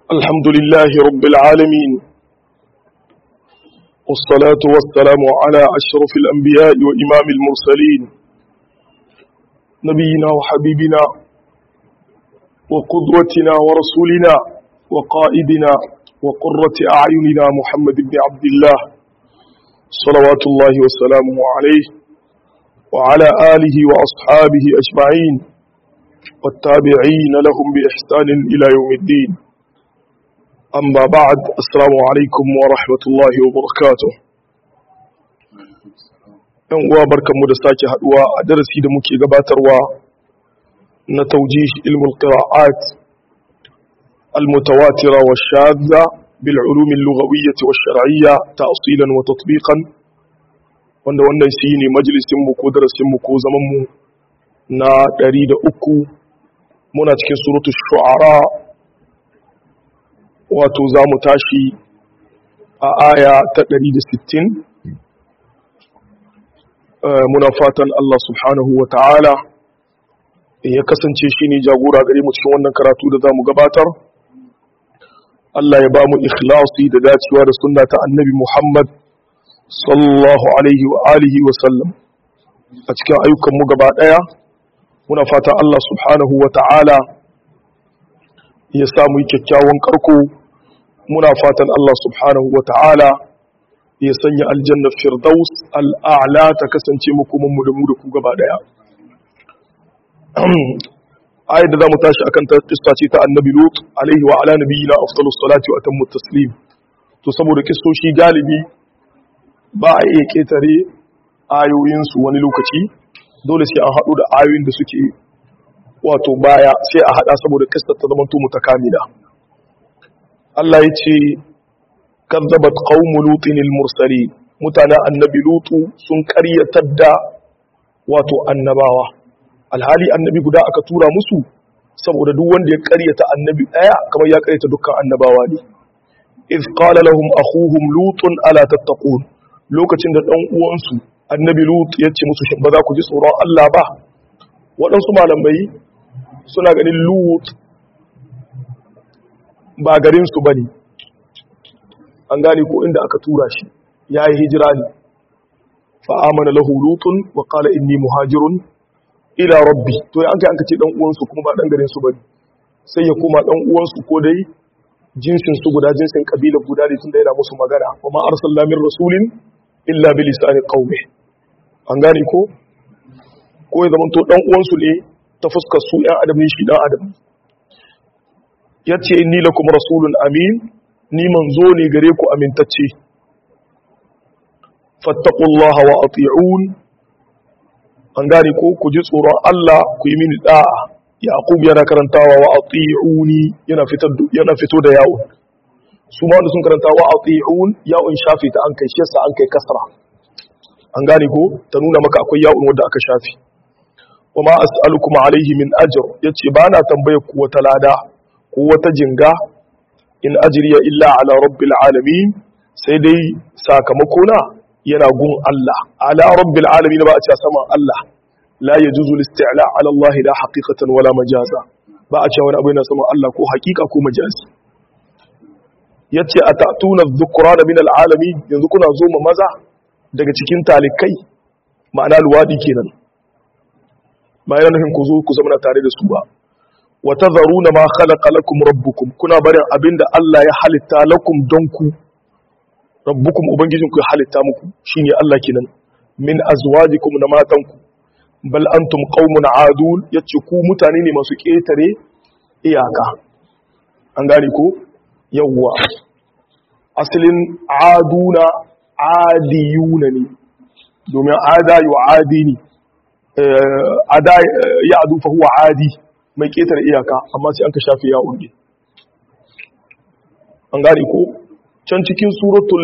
الحمد لله رب العالمين والصلاة والسلام على أشرف الأنبياء وإمام المرسلين نبينا وحبيبنا وقدوتنا ورسولنا وقائدنا وقرة أعيننا محمد بن عبد الله صلوات الله وسلامه عليه وعلى آله وأصحابه أجمعين والتابعين لهم بإحسان إلى يوم الدين أما بعد السلام عليكم ورحمة الله وبركاته ‘yan uwa barkanmu da sake haduwa a darasi da muke gabatarwa na taujih ilmul qira'at al-mutawatira wa shadda bil ulum al-lughawiyyah wa shar'iyya ta'silan wa tatbiqan wanda wannan shi ne majalisin mu ko darasin mu ko zaman mu na 103 muna cikin suratul shu'ara wato za mu tashi a aya ta 160 muna fatan Allah subhanahu wa ta'ala ya kasance shi ne jagora gare mu cikin wannan karatu da za mu gabatar Allah ya ba mu ikhlasi da dacewa da sunna ta annabi Muhammad sallallahu alaihi wa alihi wa sallam a cikin ayyukanmu gaba ɗaya muna fatan Allah subhanahu wa ta'ala ya samu kyakkyawan karko muna fatan Allah subhanahu wa ta'ala ya sanya aljanna firdaus al'a'la ta kasance makomanmu da mu da ku gaba daya ayat da za mu tashi akan kissa ce ta annabi lut alaihi wa ala nabiyina afdalus salati wa atammu taslim to saboda kissoshi galibi ba a iya ketare ayoyinsu wani lokaci dole sai an haɗu da ayoyin da suke wato baya sai a hada saboda kissar ta zama to mutakamila Allah ya ce kazzabat qaumu lutin al-mursalin mutanen annabi lutu sun karyatar da wato annabawa alhali annabi guda aka tura musu saboda duk wanda ya karyata annabi daya kamar ya karyata dukkan annabawa ne iz qala lahum akhuhum lutun ala tattaqun lokacin da dan uwansu annabi lut ya ce musu shin ba za ku ji tsoron Allah ba waɗansu malamai suna ganin lut ba garinsu ba ne an gane ko inda aka tura shi ya yi hijira ne fa'amana lahu lutun wa kala inni muhajirun ila rabbi to ya an kai an kace dan uwansu kuma ba dan garinsu ba ne sai ya koma dan uwansu ko dai jinsin su guda jinsin kabila guda ne tun da yana musu magana wa ma arsalna min rasulin illa bi lisani qaumi an gane ko ko ya zamanto dan uwansu ne ta fuskar su ɗan adam ne shi ɗan adam ya ce ni lakum rasulun amin ni manzo ne gare ku amintacce fattakullaha wa ati'un an gane ko ku ji tsoron Allah ku yi mini da'a yaqub yana karantawa wa ati'uni yana fitar yana fito da yawon su ma wanda sun karanta wa ati'un yawon shafi ta an kai shi yasa an kai kasra an gane ko ta nuna maka akwai yawon wanda aka shafi wa ma as'alukum alaihi min ajr yace ba na tambaye ku wata lada ko wata jinga in ajriya illa ala rabbil alamin sai dai sakamako na yana gun Allah ala rabbil alamin ba a ce sama Allah la yajuzu al-isti'la ala Allah la haqiqatan wala majaza ba a ce wani abu yana sama Allah ko haqiqa ko majazi yace atatuna adh-dhukrana min al-alamin yanzu kuna zo ma maza daga cikin talikai ma'ana luwadi kenan bayan nufin ku zo ku zama tare da su ba wa tadharuna ma khalaqa lakum rabbukum kuna barin abinda Allah ya halitta lakum don ku rabbukum ubangijin ku ya halitta muku shine Allah kenan min azwajikum na matanku bal antum qaumun adul yace ku mutane ne masu ketare iyaka an gane ko yawwa asalin aduna adiyuna ne domin ada yu'adi ne ada ya adu fa huwa adi mai ketare iyaka amma sai an ka shafi ya urge an gane ko can cikin suratul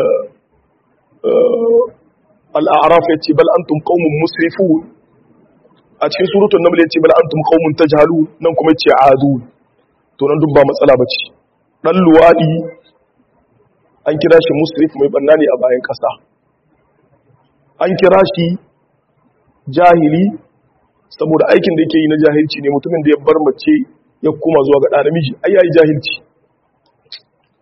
al-a'raf yace bal antum qaumun musrifun a cikin suratul naml yace bal antum qaumun tajhalun nan kuma yace adu to nan duk ba matsala bace dan luwadi an kira shi musrif mai banna ne a bayan kasa an kira shi jahili saboda aikin da yake yi na jahilci ne mutumin da ya bar mace ya kuma zuwa ga ɗa namiji ai yayi jahilci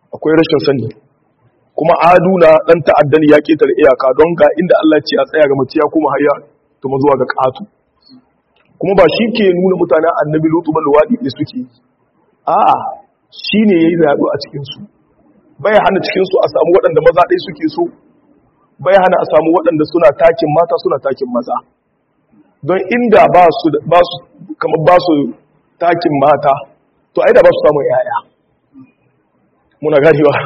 akwai rashin sani kuma aduna dan ta'addani ya ketare iyaka don ga inda Allah ce a tsaya ga mace ya kuma hayya to zuwa ga katu kuma ba shi ke nuna mutanen annabi lutu ba luwadi ne suke a'a shine yayi zaɗu a cikin su bai hana cikin su a samu waɗanda maza ɗaya suke so bai hana a samu waɗanda suna takin mata suna takin maza don inda ba su ba su kamar ba su takin mata to ai da ba su samu yaya muna gani ba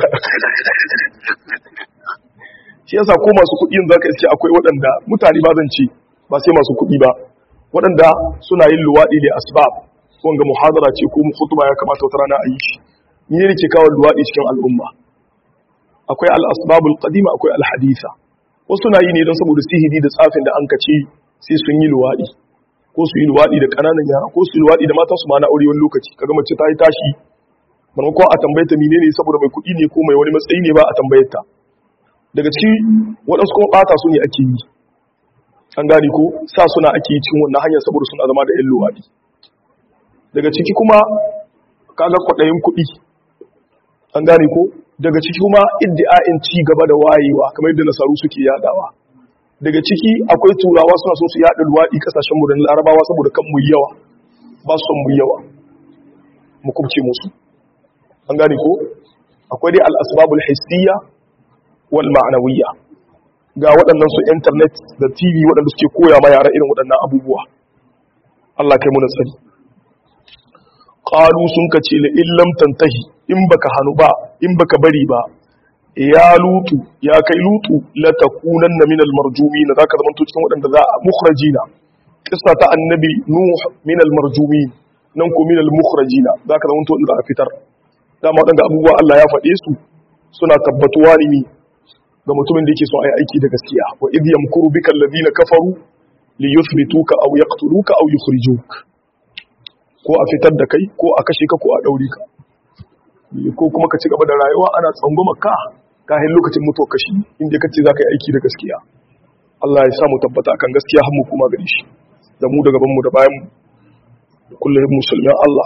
shi yasa ko masu kuɗi yin zaka ce akwai waɗanda mutane ba zan ce ba sai masu kuɗi ba waɗanda suna yin luwaɗi da asbab wanga muhadara ce ko khutba ya kamata wata rana a yi shi ni ne ke kawo luwaɗi cikin al'umma akwai al-asbabul qadima akwai al-haditha wasu na yi ne don saboda sihiri da tsafin da an kace sai sun yi luwaɗi ko su yi luwaɗi da ƙananan yara ko su yi luwaɗi da matan su ma na aure wani lokaci kaga mace ta yi tashi maimakon a tambaye ta menene saboda mai kuɗi ne ko mai wani matsayi ne ba a tambayar ta daga ciki waɗansu kuma ɓata su ne ake yi an gane ko sa suna ake yi cikin wannan hanyar saboda suna zama da 'yan luwaɗi daga ciki kuma kaga kwaɗayin kuɗi an gane ko daga ciki kuma iddi'a'in ci gaba da wayewa kamar yadda nasaru suke yadawa daga ciki akwai turawa suna so su yada luwaɗi kasashen mu da larabawa saboda kan mu yawa ba su son mu yawa mu kubce musu an gane ko akwai dai al-asbabul hissiyya wal ma'nawiyya ga waɗannan su internet da tv waɗanda suke koya ma yara irin waɗannan abubuwa Allah kai mu na tsari qalu sun kace la illam tantahi in baka hanu ba in baka bari ba ya lutu ya kai lutu la takunanna minal marjumin zaka zama to cikin waɗanda za a mukhrajina kissa ta annabi nuh minal marjumin nan ko minal mukhrajina zaka zama to inda a fitar dama waɗanda abubuwa Allah ya faɗe su suna tabbatuwa ne ga mutumin da yake son ayi aiki da gaskiya wa idh yamkuru bika alladhina kafaru li yuthbituka aw yaqtuluka aw yukhrijuka ko a fitar da kai ko a kashe ka ko a daure ka ko kuma ka ci gaba da rayuwa ana tsangwama ka kahin lokacin mutuwa kashi inda kace za ka yi aiki da gaskiya Allah ya samu tabbata akan gaskiya har mu kuma gare shi da mu da gaban mu da bayan mu kullum musulmin Allah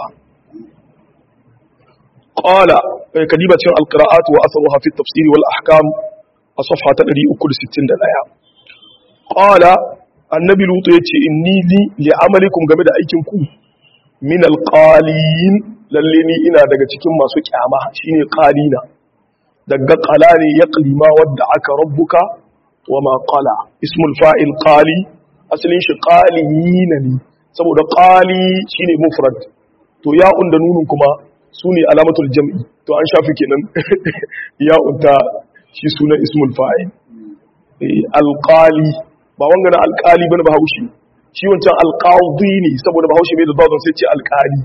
qala kadiba cikin alqira'at wa atharuha fi at-tafsir wal ahkam a safha ta 361 qala annabi lutu yace inni li li amalikum game da aikin ku min alqalin lalle ni ina daga cikin masu kyama shine qalina daga qala ne yaqli ma wadda aka rabbuka wa ma qala ismul fa'il qali asalin shi qalina ne saboda qali shine mufrad to ya'un da nunun kuma sune alamatul jam'i to an shafi kenan ya'un ta shi sunan ismul fa'il alqali ba wanga na alqali bane ba haushi shi wancan alƙawdi ne saboda bahaushe mai da zaune sai ce alƙali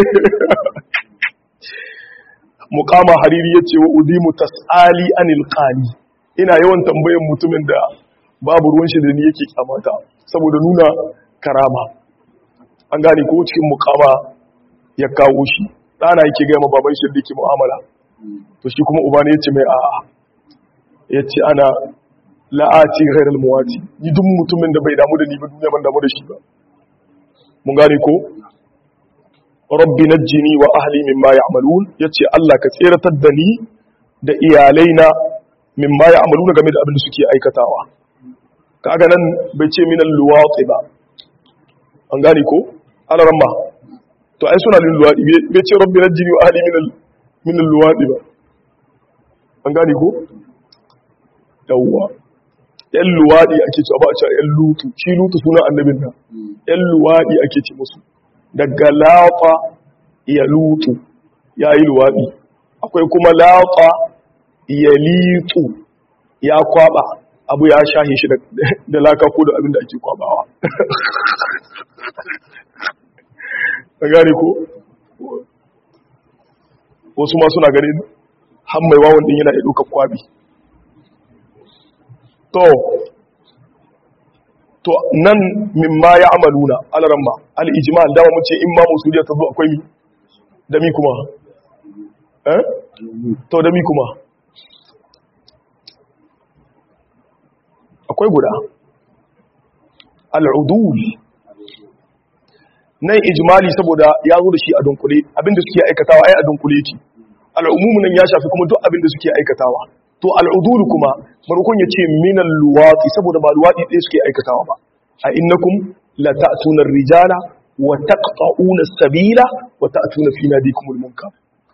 mukama hariri ya ce wa udimu tas'ali anil qali ina yawan tambayan mutumin da babu ruwan shi da ni yake kyamata saboda nuna karama an gane ko cikin mukama ya kawo shi ɗana yake gaya ma baban shi da yake mu'amala to shi kuma uba ne ya ce mai a'a ya ce ana la'ati ghairal muwati ni duk mutumin da bai damu da ni ba duniya ban damu da shi ba mun gane ko rabbi najjini wa ahli mimma ya'malun yace Allah ka tseratar da ni da iyalaina mimma ya'maluna game da abin da suke aikatawa kaga nan bai ce minal luwati ba an gane ko ala ramma to ai suna lin luwadi bai ce rabbi najjini wa ahli minal minal luwadi ba an gane ko yawwa ‘yan luwaɗi ake ce ba a ce ‘yan lutu shi lutu suna annabin nan ‘yan luwaɗi ake ce musu daga lafa ya lutu ya yi luwaɗi akwai kuma lafa ya litu ya kwaba abu ya shahe shi da laka ko da abin da ake kwabawa a gane ko wasu ma suna ganin hammai wawon din yana iya ɗaukar kwabi to to nan mimma ya amaluna alaramma al-ijmal dama mun ce in ma musuliya ta zo akwai mi da mi kuma eh to da mi kuma akwai guda al-udul nan ijmali saboda ya zo da shi a dunkule abinda suke aikatawa ai a dunkule ki al'umumu nan ya shafi kuma duk abin da suke aikatawa to al'udulu kuma marukun ya ce minan luwatsi saboda ba luwatsi ɗaya suke aikatawa ba a innakum la ta'tuna rijala wa taqta'una sabila wa ta'tuna fi nadikumul munkar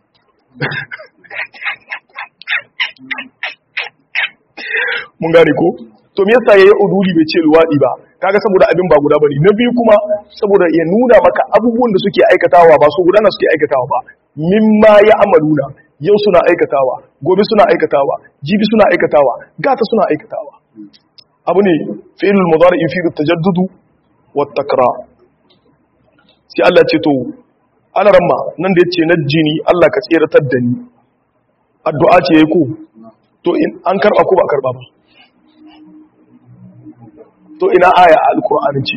mun gane ko to me yasa yayi uduli bai ce luwadi ba kaga saboda abin ba guda bane na biyu kuma saboda ya nuna maka abubuwan da suke aikatawa ba su gudana suke aikatawa ba mimma ya amaluna yau suna aikatawa gobe suna aikatawa jibi suna aikatawa gata suna aikatawa abu ne fi'ilul mudari yufidu tajaddudu wat takrar sai Allah ce to ana ramma nan da yace najjini Allah ka tseratar da ni addu'a ce yayi ko to in an karba ko ba karba ba to ina aya a alkur'ani ce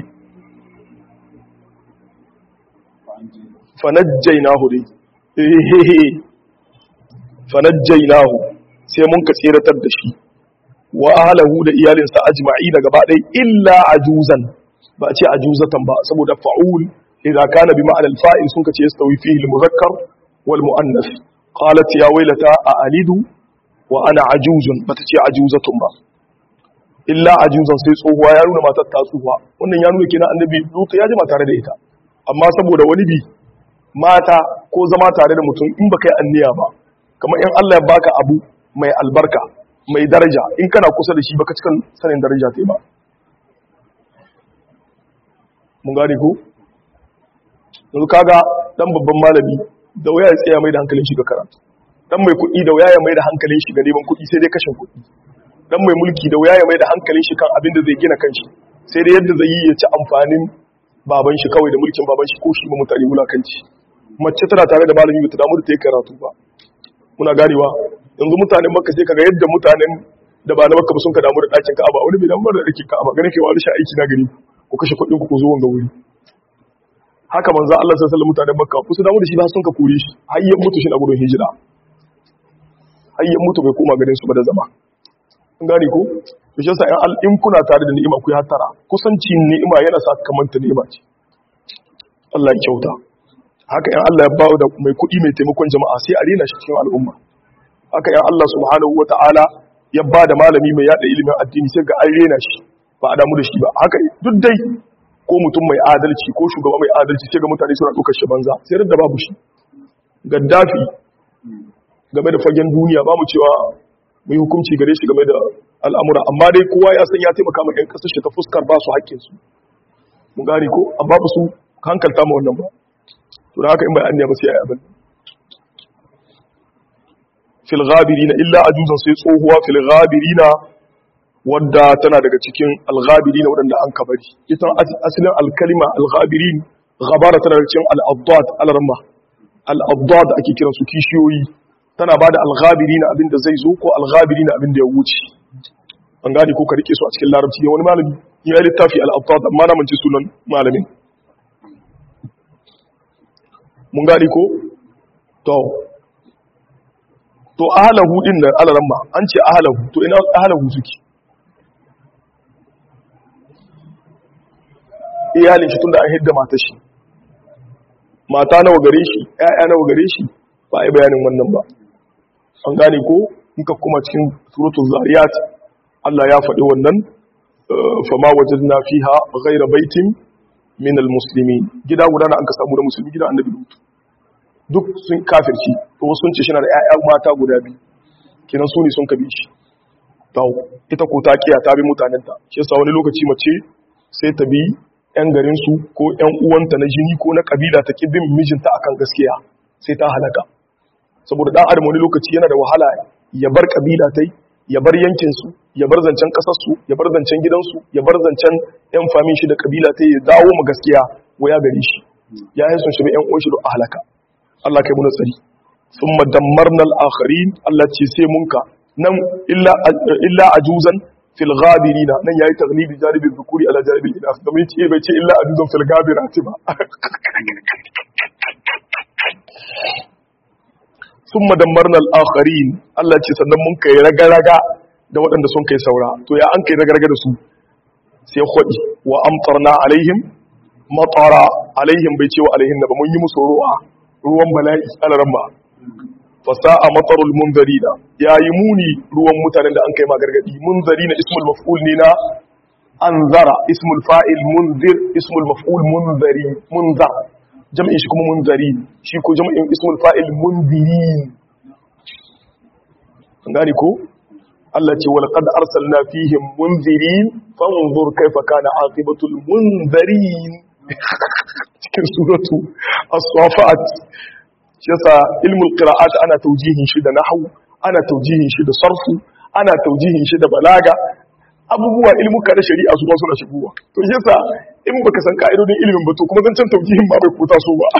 fanajjainahu dai ehehe fanajjainahu sai mun ka tseratar da shi wa ahlahu da iyalinsa ajma'i da gaba ɗaya illa ajuzan ba ce ajuzatan ba saboda fa'ul idza kana bi ma'al fa'il sun kace yastawi fihi al-muzakkar wal muannath qalat ya waylata a alidu wa ana ajuzun bata ce ajuzatun ba illa ajuzan sai tsohuwa ya nuna matar ta tsohuwa wannan ya nuna kenan annabi lutu ya jima tare da ita amma saboda wani bi mata ko zama tare da mutum in baka yi anniya ba kamar in Allah ya baka abu mai albarka mai daraja in kana kusa da shi baka cikin sanin daraja ta ba mun gane ko yanzu kaga dan babban malami da waya ya tsaya mai da hankalin shi ga karatu dan mai kuɗi da waya ya mai da hankalin shi ga neman kuɗi sai dai kashin kuɗi dan mai mulki da waya ya mai da hankalin shi kan abin da zai gina kanshi sai dai yadda zai yi ya ci amfanin baban shi kawai da mulkin baban shi ko shi ba mutane wulakanci mace tana tare da malami ba ta damu da ta yi karatu ba muna ganewa yanzu mutanen makka sai kaga yadda mutanen da ba na makka ba sun ka damu da ɗakin ka'aba wani bai damu da ɗakin ka'aba ganin kai wani sha aiki na gari ku kashe kuɗin ku zo wanga wuri haka manzo Allah sallallahu alaihi mutanen makka ku su damu da shi ba sun ka kore shi har ya mutu shi na gudun hijira har ya mutu bai koma garin su ba da zama kun gane ko to shi yasa in kuna tare da ni'ima ku yi hattara kusanci ni'ima yana sa kamanta ni'ima ce Allah ya kyauta haka yan Allah ya ba da mai kuɗi mai taimakon jama'a sai a rena shi cikin al'umma haka yan Allah subhanahu wata'ala ya ba da malami mai yada ilimin addini sai ga an rena shi ba a damu da shi ba haka duk dai ko mutum mai adalci ko shugaba mai adalci sai ga mutane suna ɗaukar shi banza sai da babu shi gaddafi game da fagen duniya ba mu cewa mu yi hukunci gare shi game da al'amura amma dai kowa ya san ya taimaka ma 'yan ƙasar shi ta fuskar ba su haƙƙinsu mun gane ko amma ba su hankalta ma wannan ba to da haka in bai an ba sai ya yi abin fil ghabirina illa ajuzan sai tsohuwa fil ghabirina wadda tana daga cikin al-ghabirina wadanda an kabari ita asalin al-kalima al-ghabirin ghabara tana daga cikin al-abdad al-ramma al-abdad ake kiran su kishiyoyi tana bada al-ghabirina abinda zai zo ko al-ghabirina abinda ya wuce an gane ko ka rike su a cikin larabci ne wani malami ya yi littafi al-abdad amma na mance sunan malamin mun gani ko to to ahalahu din da alaramma an ce ahalahu to ina ahalahu suke iyalin shi tunda an hidda mata shi mata nawa gare shi ƴaƴa nawa gare shi ba ai bayanin wannan ba an gane ko in ka kuma cikin suratul zariyat Allah ya faɗi wannan fama wajadna fiha ghayra baitin min almuslimin gida guda na an ka samu da musulmi gida annabi lutu duk sun kafirci to wasu sun ce shi na da ƴaƴa mata guda biyu kenan su ne sun kabi shi to ita ko ta kiya ta bi mutanenta shi yasa wani lokaci mace sai ta bi ƴan garin su ko ƴan uwanta na jini ko na kabila ta bin mijinta akan gaskiya sai ta halaka saboda dan adam wani lokaci yana da wahala ya bar kabila tai ya bar yankin su ya bar zancen kasar su ya bar zancen gidansu ya bar zancen ƴan famin shi da kabila tai ya dawo mu gaskiya waya gare shi ya yi sun shiga ƴan uwan shi da halaka Allah kai muna tsari sun madammarna al'akharin Allah ce sai munka nan illa ajuzan fil ghabirina nan yayi taglibi jaribin zukuri ala jaribin inas da ce bai ce illa ajuzan fil ghabirati ba sun madammarna al'akharin Allah ce sannan mun kai raga-raga da waɗanda sun kai saura to ya an kai raga-raga da su sai kwaɗi wa amtarna alaihim matara alaihim bai ce wa alaihim na ba mun yi musu ruwa ruwan bala'i alaran ba fasa'a matarul munzarina yayi muni ruwan mutanen da an kai ma gargadi munzarina ismul maf'ul ne na anzara ismul fa'il munzir ismul maf'ul munzari munzar jam'in shi kuma munzari shi ko jam'in ismul fa'il munzirin an gane ko Allah ce wal qad arsalna fihim munzirin fanzur kaifa kana aqibatul munzirin cikin suratu as-safat shi yasa ilmul qira'at ana taujihin shi da nahwu ana taujihin shi da sarfu ana taujihin shi da balaga abubuwa ilmuka da shari'a su ba suna shigowa to shi yasa in baka san ka'idodin ilimin ba to kuma zan can taujihin ba bai kuta so ba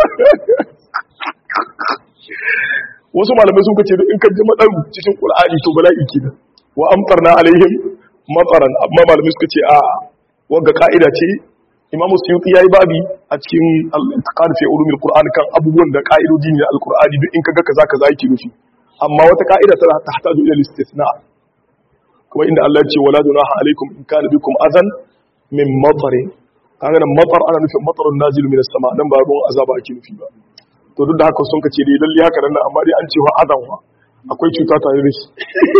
wasu malamai sun kace in ka ji madaru cikin qur'ani to bala'i kenan wa amtarna alaihim mataran amma malamai suka ce a wanga ka'ida ce imam suyuti yayi babi a cikin al-intiqad fi ulumil qur'an kan abubuwan da ka'idodi ne al-qur'ani duk in kaga kaza kaza yake nufi amma wata ka'ida tana tahtaju ila al-istithna kuma inda Allah ya ce wala junaha alaikum in kana bikum adan min matarin kaga nan matar ana nufin matarun nazilu minas sama dan ba ruwan azaba ake nufi ba to duk da haka sun kace dai lalle haka nan amma dai an ce wa adan wa akwai cuta tare da shi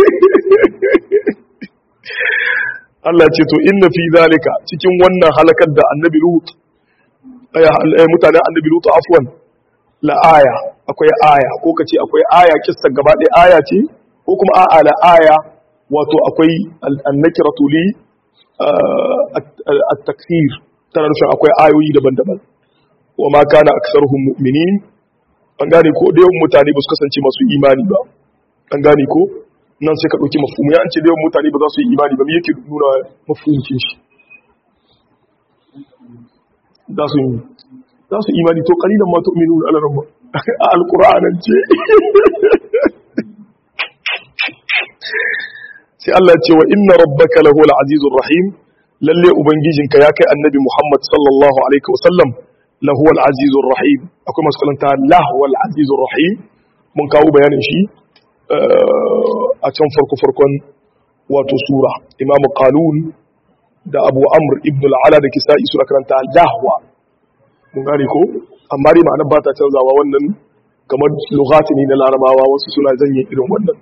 Allah ce to inna fi zalika cikin wannan halakar da annabi Lut mutanen annabi Lut afwan la aya akwai aya ko kace akwai aya kissa gaba ɗaya aya ce ko kuma a'a la aya wato akwai annakiratu li at-takthir tana nufin akwai ayoyi daban-daban wa ma kana aktsaruhum mu'minin an gane ko da yawan mutane ba su kasance masu imani ba an gane ko nan sai ka ɗauki mafhumu ya an ce da yawan mutane ba za su yi imani ba me yake nuna mafhumcin shi za su yi za su imani to kalilan ma tu'minu ala rabba a alqur'anan ce sai Allah ce wa inna rabbaka lahu al-azizur rahim lalle ubangijinka ya kai annabi Muhammad sallallahu alaihi wasallam lahu al-azizur rahim akwai masu kalanta lahu al-azizur rahim mun kawo bayanin shi a can farko farkon wato sura imamu qalun da abu amr ibn al-ala da kisa'i sura karanta lahwa mun gane ko amma dai ma'anar ba ta canzawa wannan kamar lughati ne na larabawa wasu suna janye irin wannan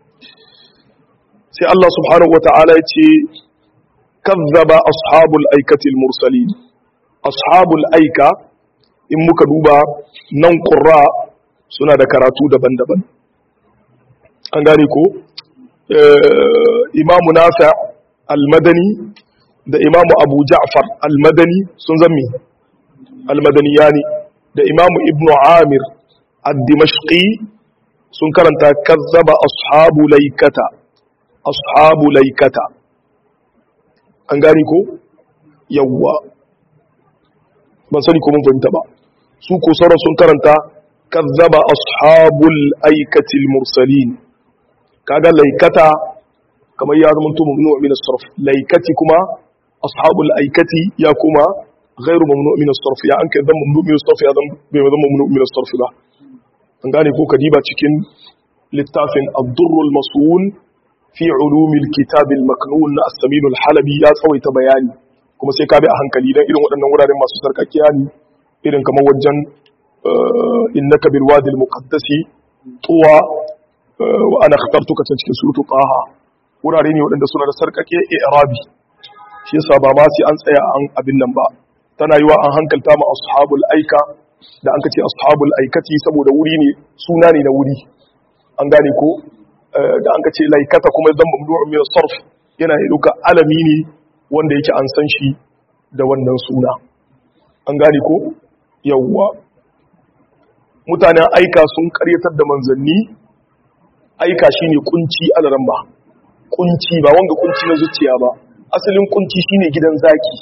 sai Allah subhanahu wata'ala ya ce kazzaba ashabul aikatil mursalin ashabul aika in muka duba nan qurra suna da karatu daban-daban an gane ko imamu nafi al-madani da imamu abu ja'far al-madani sun zammi al-madaniyani da imamu ibnu amir ad-dimashqi sun karanta kazzaba ashabu laikata ashabu laikata an gani ko yawwa ban sani ko mun fahimta ba su ko sauran sun karanta kazzaba ashabul aikatil mursalin kaga laikata kamar ya zama to mamnu min as-sarf laikati kuma ashabul aikati ya kuma ghairu mamnu min as-sarf ya an kai zan mamnu min as-sarf ya zan bai zama mamnu min as-sarf ba an gane ko kadiba cikin littafin ad-durr al-masun fi ulumil kitabil maknun na as-samin al-halabi ya tsawaita bayani kuma sai ka bi a hankali dan irin waɗannan wuraren masu sarkakiya ne irin kamar wajen innaka bil wadi al-muqaddasi tuwa wa ana khatartuka can cikin suratul taha wurare ne waɗanda suna da sarkake i'rabi shi yasa ba ma sai an tsaya an abin nan ba tana yiwa an hankalta ma ashabul aika da an kace ashabul aikati saboda wuri ne suna ne na wuri an gane ko da an ce laikata kuma zan mamdu'un min sarf yana yi duka alami ne wanda yake an san shi da wannan suna an gane ko yawwa mutanen aika sun karyatar da manzanni aika shine kunci alaran ba kunci ba wanga kunci na zuciya ba asalin kunci shine gidan zaki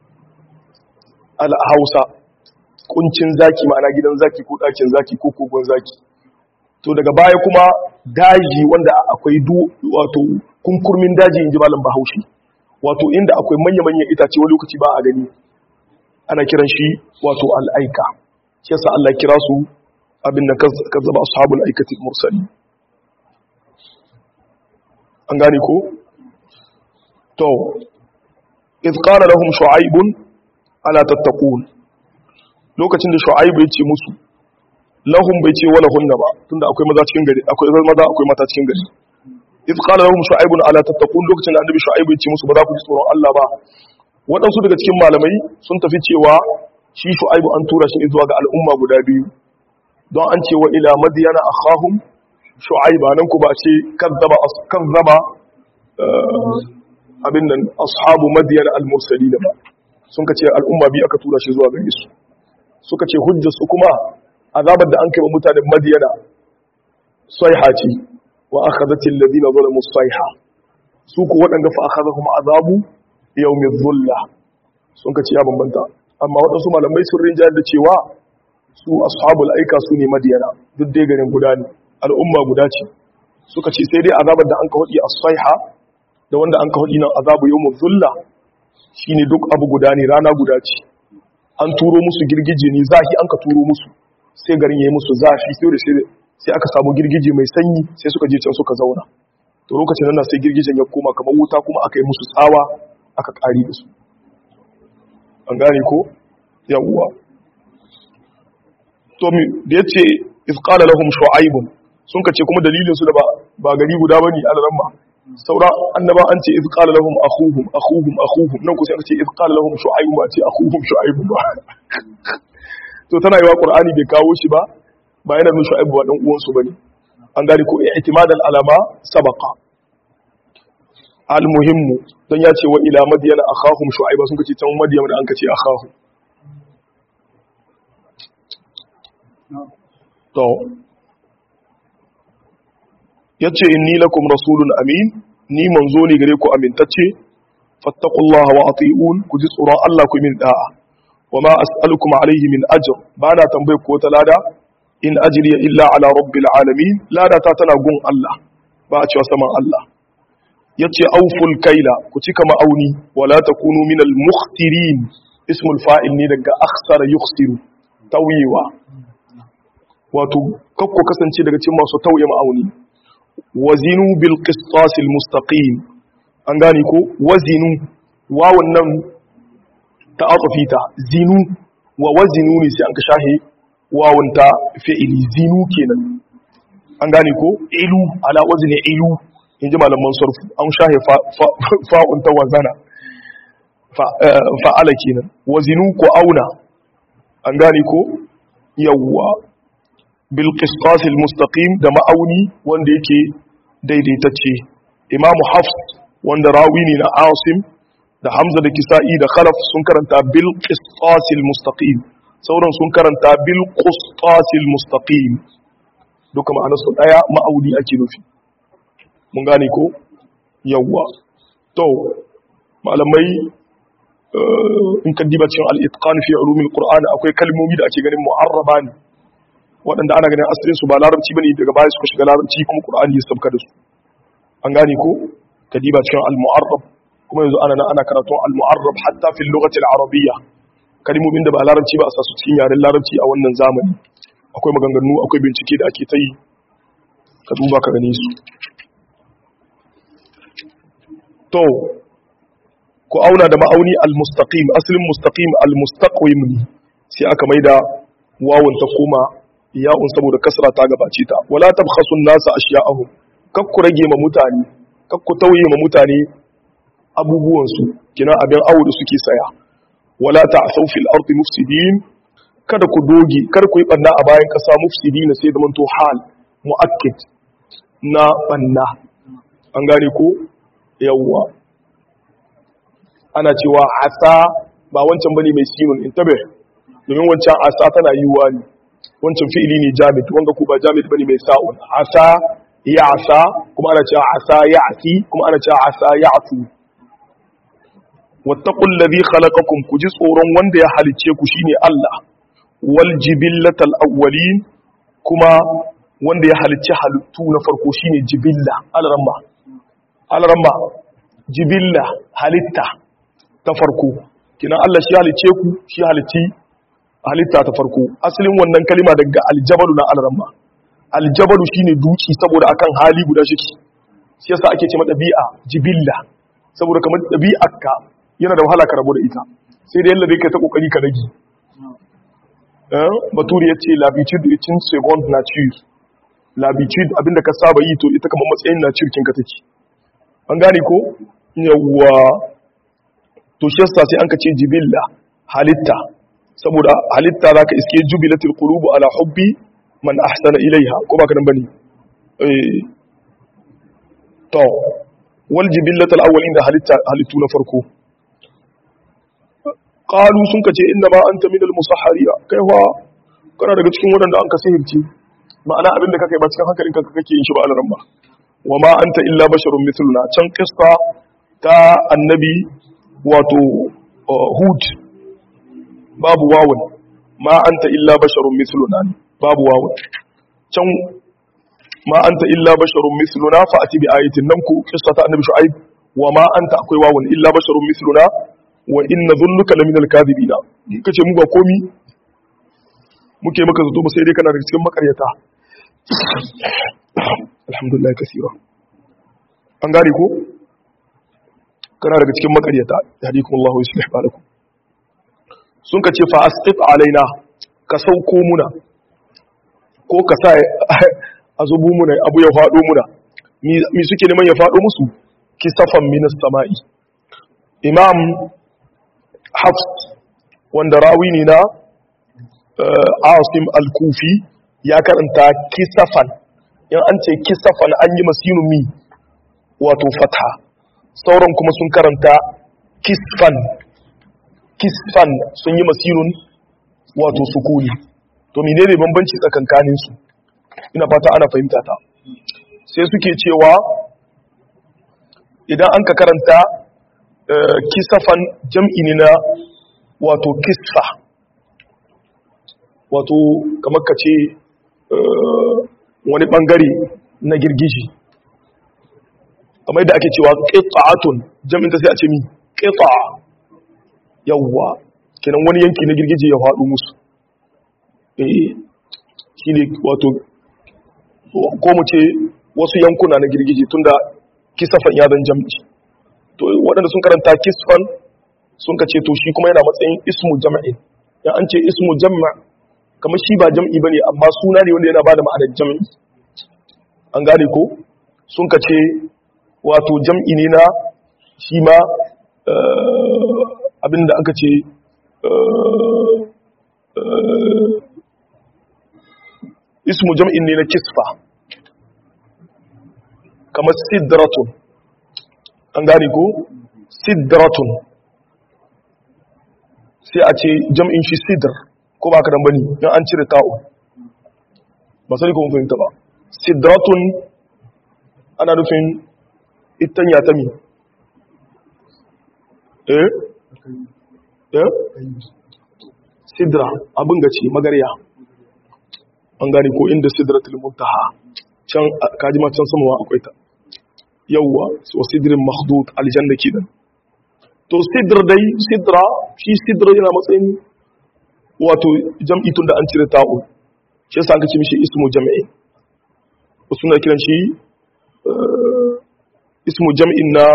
al hausa kuncin zaki ma'ana gidan zaki ko ɗakin zaki ko kogon zaki to daga baya kuma daji wanda akwai du wato kunkurmin daji inji malam bahaushe wato inda akwai manya-manyan itace wani lokaci ba a gani ana kiran shi wato al'aika shi yasa Allah kira su abin da kazzaba ashabul aikati mursali an gane ko to iz qala lahum shu'aibun ala tattaqun lokacin da shu'aib ya ce musu lahum bai ce wala hunna ba tunda akwai maza cikin gari akwai maza akwai mata cikin gari idh qala lahum shu'aib ala tattaqun lokacin da annabi shu'aib ya ce musu ba za ku ji tsoron Allah ba waɗansu daga cikin malamai sun tafi cewa shi shu'aib an tura shi zuwa ga al'umma guda biyu don an ce wa ila madyana akhahum shu'aib nan ku ba ce kazzaba kazzaba abin nan ashabu madyana al-mursalin ba sun ka ce al'umma biyu aka tura shi zuwa gare su suka ce hujjar su kuma azabar da an kai wa mutanen madiyana saiha ce wa akhadhatil ladina zalamu saiha su ku waɗanda fa akhadhahum azabu yawmiz zulla sun ka ce ya bambanta amma waɗansu malamai sun rinjayar da cewa su ashabul aika su ne madiyana duk dai garin guda ne al'umma guda ce suka ce sai dai azabar da an ka hudi as-saiha da wanda an ka hudi nan azabu yawmiz zulla shine duk abu guda ne rana guda ce an turo musu girgije ne zahi an ka turo musu sai garin ya yi musu zafi sai da sai aka samu girgije mai sanyi sai suka je can suka zauna to lokacin nan sai girgijen ya koma kamar wuta kuma aka yi musu tsawa aka kari da su an gane ko yawwa to mi da yace iz qala lahum shu'aib sun kace kuma dalilin su da ba ba gari guda bane alaran ba sauran annaba an ce iz qala lahum akhuhum akhuhum akhuhum nan ku sai aka ce iz qala lahum shu'aib ba ce akhuhum shu'aib ba to tana yi wa qur'ani bai kawo shi ba ba yana nuna shu'aib ba dan uwan su bane an gane ko i'timadan alama sabaqa al muhimmu dan ya ce wa ila madyana akhahum shu'aib sun kace can madyana da an kace akhahu to yace inni lakum rasulun amin ni manzo ne gare ku amintacce fattaqullaha wa ati'un ku ji tsoron Allah ku min da'a wama as'alukum alayhi min ajr bana tambaye ko ta lada in ajriya illa ala rabbil alamin lada ta tana gun Allah ba a cewa saman Allah yace auful kaila ku cika ma'auni wala takunu minal mukhtirin ismul fa'il ne daga akhsara yukhsiru tawiwa wato kakko kasance daga cikin masu tauye ma'auni wazinu bil qistasil mustaqim an gane ko wazinu wawun nan ta aqfita zinu wa wazinu ne sai an ka shahe wawun ta fi'ili zinu kenan an gane ko ilu ala wazni ilu inji malaman sarfu an shahe fa'un ta wazana fa'ala kenan wazinu ko auna an gane ko yawwa bilkistas mustaqim da ma'auni wanda yake daidaitacce imamu hafs wanda rawi ne na asim da hamza da kisa'i da khalaf sun karanta bilkistas mustaqim sauran sun karanta bilkistas mustaqim duka ma'anarsu daya ma'auni ake nufi mun gane ko yawwa to malamai in ka diba cikin al-itqan fi ulumil qur'an akwai kalmomi da ake ganin mu'arraba ne waɗanda ana ganin asirin su ba larabci bane daga baya suka shiga larabci kuma qur'ani ya sabka da su an gane ko kadiba cikin al-mu'arrab kuma yanzu ana ana karatu al-mu'arrab hatta fi lughati al-arabiyya kalmomin da ba larabci ba a sa su cikin yaren larabci a wannan zamani akwai maganganu akwai bincike da ake ta yi ka duba ka gane su to ku auna da ma'auni al-mustaqim asalin mustaqim al-mustaqim ne sai aka maida wawun ta koma ya'un saboda kasra ta gabace ta wala tabkhasu an-nasa ashya'ahum kakku rage ma mutane kakku tauye ma mutane abubuwan su kina abin awo da suke saya wala ta'thaw fil ardi mufsidin kada ku doge kar ku yi banna a bayan kasa mufsidina sai da manto hal muakkid na banna an gane ko yawwa ana cewa asa ba wancan bane mai sinun intabe domin wancan asa tana yiwuwa ne wancan fi'ili ne jamid wanga ku ba jamid bane mai sa'un asa ya asa kuma ana cewa asa ya asi kuma ana cewa asa ya asu wattaqul ladhi khalaqakum ku ji tsoron wanda ya halice ku shine Allah wal jibillatal awwalin kuma wanda ya halicci halittu na farko shine jibilla alramma alramma jibilla halitta ta farko kina Allah shi halice ku shi halicci halitta ta farko asalin wannan kalima daga aljabalu na alramma aljabalu shine duki saboda akan hali guda shi shi yasa ake ce ma dabi'a jibilla saboda kamar dabi'arka yana da wahala ka rabu da ita sai da yalla dai kai ta kokari ka rage baturi ya ce l'habitude est une seconde nature l'habitude abinda ka saba yi to ita kamar matsayin nature kinka take an gane ko yawwa to shi yasa sai an ka ce jibilla halitta saboda halitta zaka iske jubilatul qulubu ala hubbi man ahsana ilaiha ko baka nan bane eh to wal jibillatul awwalin da halitta halittu na farko qalu sun kace inna ma anta minal musahhariya kai fa kana daga cikin wadanda an ka sihirci ma'ana abinda kake ba cikin hankalin ka kake yin shi ba alaran ba wa ma anta illa basharun mithluna can qissa ta annabi wato hud babu wawun ma anta illa basharun mithluna babu wawun can ma anta illa basharun mithluna fa ati bi ayatin nan ku qissa ta annabi shu'aib wa ma anta akwai wawun illa basharun mithluna wa inna dhunnuka laminal kadhibina kace mu ba komi muke maka zato ba sai dai kana daga cikin makaryata alhamdulillah kasira an gane ko kana daga cikin makaryata yahdikum Allah wa yuslih balakum sun ka ce fa asqit alaina ka sauko muna ko ka sa a zubu muna abu ya fado muna mi suke neman ya fado musu kisafan minas sama'i imam hafs wanda rawi ne na asim al-kufi ya karanta kisafan yan an ce kisafan an yi masinu mi wato fatha sauran kuma sun karanta kisfan kisfan sun yi masinun wato sukuni to menene bambanci tsakankanin su ina fata ana fahimta ta sai suke cewa idan an ka karanta kisafan jam'i ne na wato kisfa wato kamar ka ce wani bangare na girgiji kamar da ake cewa ƙita'atun jam'in ta sai a ce mi ƙita yawwa kenan wani yanki na girgije ya faɗo musu eh shi ne wato ko mu ce wasu yankuna na girgije tunda kisafan ya zan jam'i to waɗanda sun karanta kisfan sun ka ce to shi kuma yana matsayin ismu jam'in ya an ce ismu jam'a kamar shi ba jam'i ba ne amma suna ne wanda yana ba da ma'anar jam'i an gane ko sun ka ce wato jam'i ne na shi ma abinda aka ce ismu jam'in ne na kisfa kamar sidratun an gane ko sidratun sai a ce jam'in shi sidr ko ba ka dan bane in an cire ta'u ba sai ko mun fahimta ba sidratun ana nufin itanya ta mi eh eh sidra abin gaci magarya an gane ko inda sidratul muntaha can kaji ma can samawa akwai ta yawwa wa sidrin makhdud aljanna kidan to sidr dai sidra shi sidra yana matsayin wato jam'i tun da an cire ta'u shi yasa aka ce mishi ismu jam'i wasu na kiran shi ismu jam'in na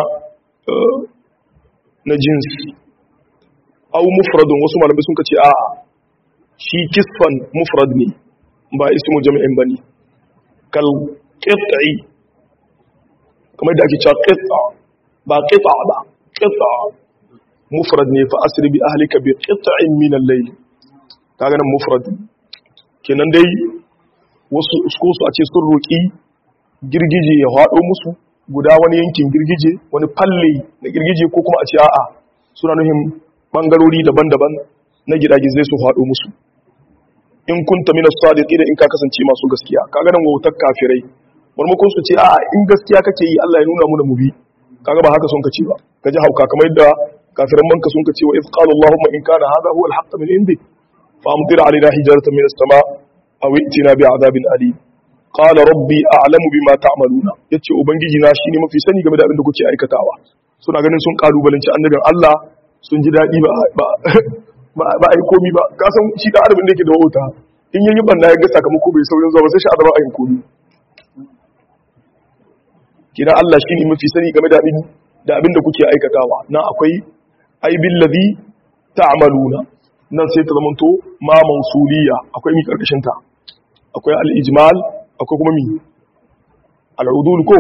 na jins au mufradun wasu malamai sun ce a shi kisfan mufrad ne ba ismu jam'in bane kal qit'i kamar da ake cewa qit'a ba qit'a ba qit'a mufrad ne fa asri bi ahlika bi qit'in min al-layl kaga nan mufrad kenan dai wasu ko su a ce sun roki girgije ya hado musu guda wani yankin girgije wani falle na girgije ko kuma a ce a'a suna nuhin bangarori daban-daban na gidagizai su hado musu in kunta min as-sadiqin in ka kasance masu gaskiya kaga nan wautar kafirai marmakon su ce a'a in gaskiya kake yi Allah ya nuna mu da mu bi kaga ba haka son ka ce ba kaji hauka kamar yadda kafiran manka sun ka ce wa iz qala allahumma in kana hadha huwa al-haqq min indik fa amtir alaina hijaratan min as-sama aw i'tina bi'adabin alim qala rabbi a'lamu bima ta'maluna yace ubangiji na shine mafi sani game da abin da kuke aikatawa suna ganin sun kalubalanci annabin Allah sun ji dadi ba ba ba ai komi ba ka san shi da arabin da yake da wauta in yayi banna ya ga sakamako bai saurin zuwa ba sai shi adaba ayin komi kina Allah shine mafi sani game da abin da abin da kuke aikatawa na akwai ai billazi ta'maluna nan sai ta zamanto ma mausuliya akwai mi karkashin ta akwai al-ijmal akwai kuma mi al-udul ko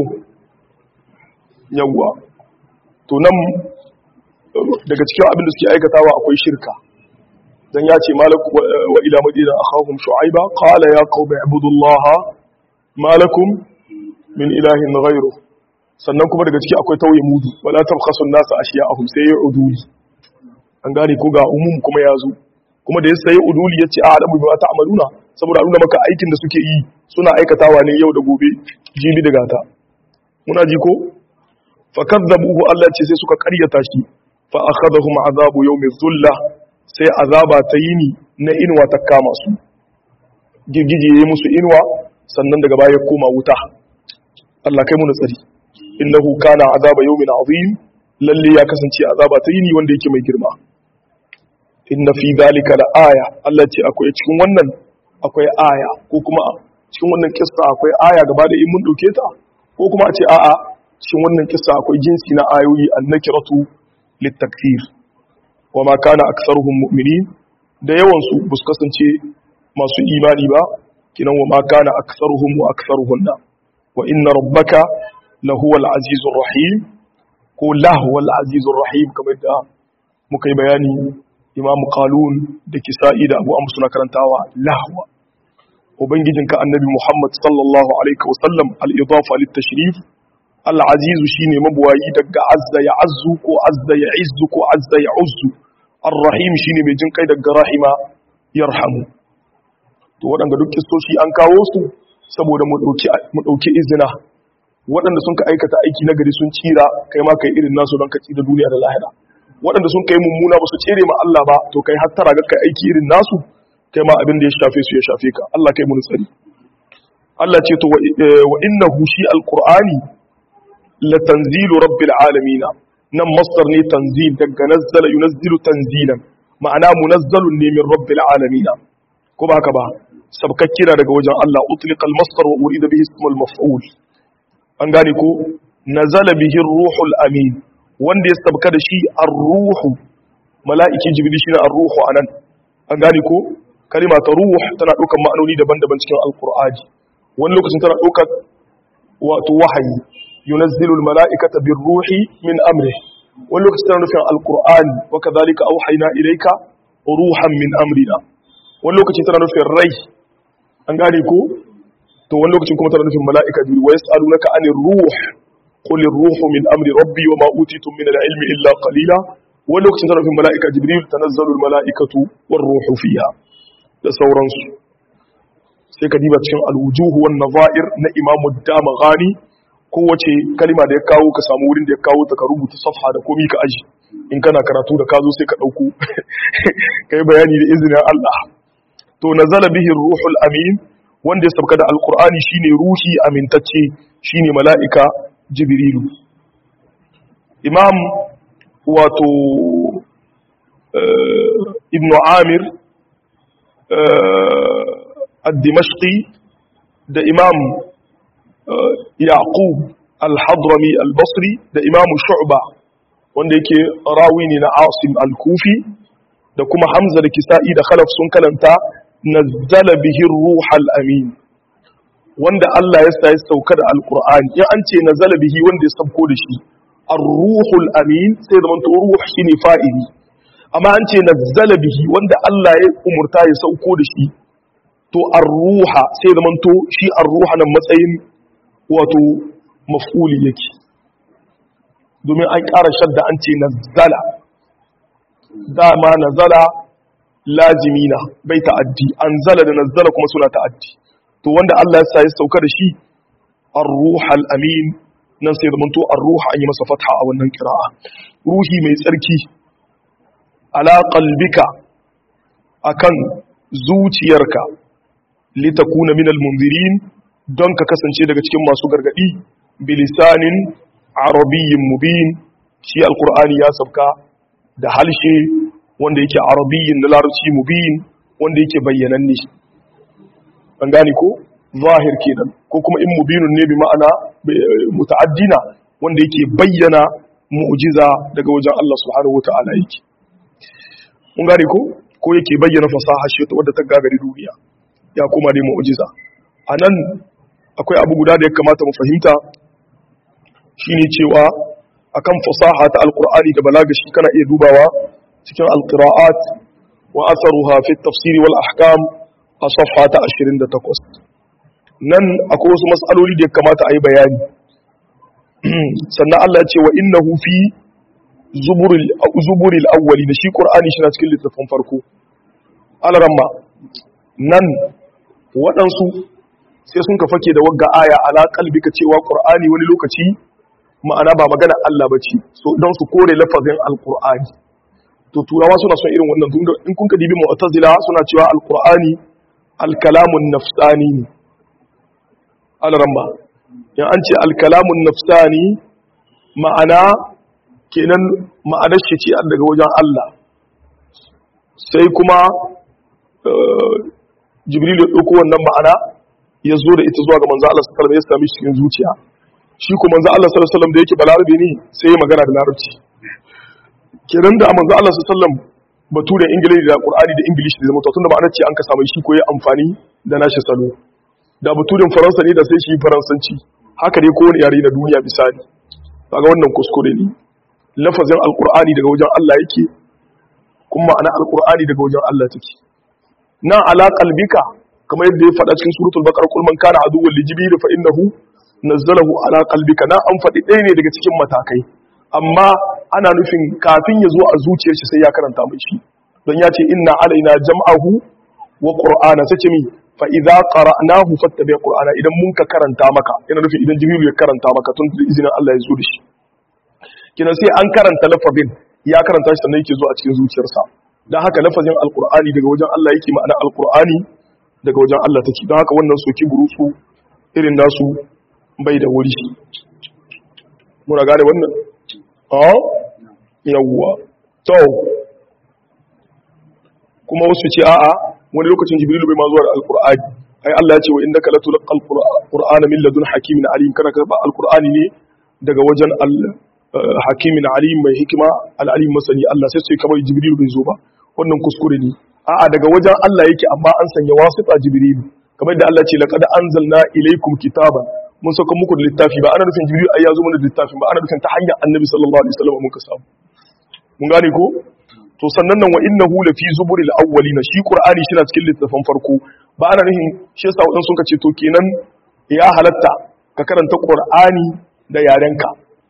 yawwa to nan daga cikin abin da suke aikatawa akwai shirka dan ya ce malaku wa ila madina akhahum shu'aiba qala ya qaumi ibudullaha malakum min ilahin ghayru sannan kuma daga ciki akwai tauye mudu wala tabkhasu an-nas ashiya'ahum sai ya uduli an gane ko ga umum kuma ya zo kuma da ya sai uduli yace a adamu bi ta amaluna saboda nuna maka aikin da suke yi suna aikatawa ne yau da gobe jibi da gata muna ji ko fakadzabuhu Allah ce sai suka karyata shi fa akhadhahum azabu yawmi dhulla sai azaba ta yini na inwa ta kama su girgije yayi musu inwa sannan daga baya koma wuta Allah kai mu tsari innahu kana azaba yawmin azim lalle ya kasance azaba ta yini wanda yake mai girma inna fi dhalika la aya Allah ce akwai cikin wannan akwai aya ko kuma cikin wannan kissa akwai aya gaba da in mun dauke ta ko kuma a ce a'a cikin wannan kissa akwai jinsi na ayoyi annakiratu litakfir wa ma kana aktharuhum mu'minin da yawan su bus kasance masu imani ba kinan wa ma kana aktharuhum wa aktharuhunna wa inna rabbaka lahuwal azizur rahim ko lahuwal azizur rahim kamar da muka yi bayani imam qalun da kisa'i da abu amr suna karantawa lahwa ubangijinka annabi muhammad sallallahu alaihi wasallam al-idafa lit-tashrif al'azizu shi ne mabuwayi daga azza ya azu ko azza ya izu ko azza ya uzu ar-rahim shi ne mai jin kai daga rahima ya rahamu to waɗanda duk kistoshi an kawo su saboda mu ɗauki izina waɗanda sun ka aikata aiki na gari sun tsira kai ma kai irin nasu don ka tsira duniya da lahira waɗanda sun kai mummuna ba su tsere ma Allah ba to kai hattara ga kai aiki irin nasu kai ma abin da ya shafe su ya shafe ka Allah kai mu tsari Allah ce to wa innahu shi alqur'ani latanzilu rabbil alamina nan masdar ne tanzil daga nazzala yunazzilu tanzilan ma'ana munazzalun ne min rabbil alamina ko ba haka ba sabkakkira daga wajen Allah utliqal masdar wa urida bihi ismul maf'ul an gane ko nazala bihi ruhul amin wanda ya sabka da shi ar-ruhu mala'iki jibril shine ar-ruhu anan an gane ko kalima ta ruh tana ɗaukar ma'anoni daban-daban cikin alqur'ani wani lokacin tana ɗaukar wato wahayi ينزل الملائكة بالروح من أمره ولو كستنا في القرآن وكذلك أوحينا إليك روحا من أمرنا ولو كستنا في الري أنقاليكو تو ولو كستنا في الملائكة ويسألونك عن الروح قل الروح من أمر ربي وما أوتيتم من العلم إلا قليلا ولو كستنا في الملائكة جبريل تنزل الملائكة والروح فيها لسورانس سيكا ديبا تشن الوجوه والنظائر نا إمام الدام غاني kowace kalima da ya kawo ka samu wurin da ya kawo ta ka rubuta safha da komi ka aji in kana karatu da ka zo sai ka ɗauko ka yi bayani da izinin Allah to nazala bihi ruhul amin wanda ya sabka da alkur'ani shine ruhi amintacce shine mala'ika jibrilu imam wato ibn amir ad-dimashqi da imam yaqub al-hadrami al-basri da imam shu'ba wanda yake rawi ne na asim al-kufi da kuma hamza da kisa'i da khalaf sun kalanta nazzala bihi ruh al-amin wanda Allah ya sa ya sauka da alqur'ani in an ce nazala bihi wanda ya sauko da shi ar-ruhul amin sai da manto ruh shine fa'ili amma an ce nazzala bihi wanda Allah ya umurta ya sauko da shi to ar-ruha sai da manto shi ar-ruha nan matsayin wato maf'uli yake domin an ƙara shadda an ce nazzala dama nazala lazimina bai ta'addi anzala da nazzala kuma suna ta'addi to wanda Allah ya sa ya sauka da shi ar-ruhal amin nan sai zamanto ar-ruha an yi masa fatha a wannan kira'a ruhi mai tsarki ala qalbika akan zuciyarka litakuna minal munzirin don ka kasance daga cikin masu gargadi bilisanin arabiyyin mubin shi alqur'ani ya sauka da halshe wanda yake arabiyyin na larabci mubin wanda yake bayyananne an gane ko zahir kenan ko kuma in mubinun ne bi ma'ana muta'addina wanda yake bayyana mu'jiza daga wajen Allah subhanahu wata'ala yake mun gane ko ko yake bayyana fasaha shi wadda ta gagari duniya ya kuma ne mu'jiza anan akwai abu guda da ya kamata mu fahimta shine cewa akan fasaha ta alqur'ani da balaga shi kana iya dubawa cikin alqira'at wa atharuha fi at-tafsir wal ahkam a safha ta 28 nan akwai wasu mas'aloli da ya kamata a yi bayani sannan Allah ya ce wa innahu fi zuburil zuburil awwali da shi qur'ani shi na cikin littafin farko alaramma nan waɗansu sai sun ka fake da wagga aya ala kalbika cewa qur'ani wani lokaci ma'ana ba magana Allah bace so don su kore lafazin alqur'ani to turawa suna son irin wannan tunda in kun ka dibi mu'tazila suna cewa alqur'ani alkalamun nafsani ne alaramma in an ce alkalamun nafsani ma'ana kenan ma'anar shi ce daga wajen Allah sai kuma jibril ya ɗauko wannan ma'ana ya zo da ita zuwa ga manzo Allah sallallahu alaihi wasallam ya sami cikin zuciya shi kuma manzo Allah sallallahu alaihi wasallam da yake balarabe ne sai ya magana da larabci kenan da manzo Allah sallallahu alaihi wasallam baturen ingilishi da qur'ani da ingilishi da zama to tunda ma'anar ce an ka samu shi ko ya amfani da nashi salo da baturen faransa ne da sai shi faransanci haka dai kowane yare na duniya misali kaga wannan kuskure ne lafazin alqur'ani daga wajen Allah yake kuma ma'ana alqur'ani daga wajen Allah take nan ala qalbika kamar yadda ya faɗa cikin suratul baqara kul man kana aduwwan li jibril fa innahu nazzalahu ala qalbika na an faɗi ɗaya ne daga cikin matakai amma ana nufin kafin ya zo a zuciyar shi sai ya karanta mai shi don ya ce inna alaina jam'ahu wa qur'ana sace mi fa idza qara'nahu fattabi' qur'ana idan mun ka karanta maka yana nufin idan jibril ya karanta maka tun da izinin Allah ya zo da shi kina sai an karanta lafazin ya karanta shi sannan yake zo a cikin zuciyarsa dan haka lafazin alqur'ani daga wajen Allah yake ma'ana alqur'ani daga wajen Allah take don haka wannan soki burutsu irin nasu bai da wuri muna gane wannan a yawwa to kuma wasu ce a'a wani lokacin jibrilu bai ma zuwa da alqur'ani ai Allah ya ce wa innaka latulqal qur'ana min ladun hakimin alim kana karba alqur'ani ne daga wajen hakimin alim mai hikima al-alim masani Allah sai sai kamar jibrilu bai zo ba wannan kuskure ne a'a daga wajen Allah yake amma an sanya wasita jibrilu kamar da Allah ce laqad anzalna ilaykum kitaban mun saka muku da littafi ba ana nufin jibril ai ya zo mana da littafin ba ana nufin ta hanyar annabi sallallahu alaihi wasallam mun ka samu mun gane ko to sannan nan wa innahu la fi zuburil awwalina shi qur'ani shi na cikin littafin farko ba ana nufin shi yasa wadan sun ka ce to kenan ya halatta ka karanta qur'ani da yarenka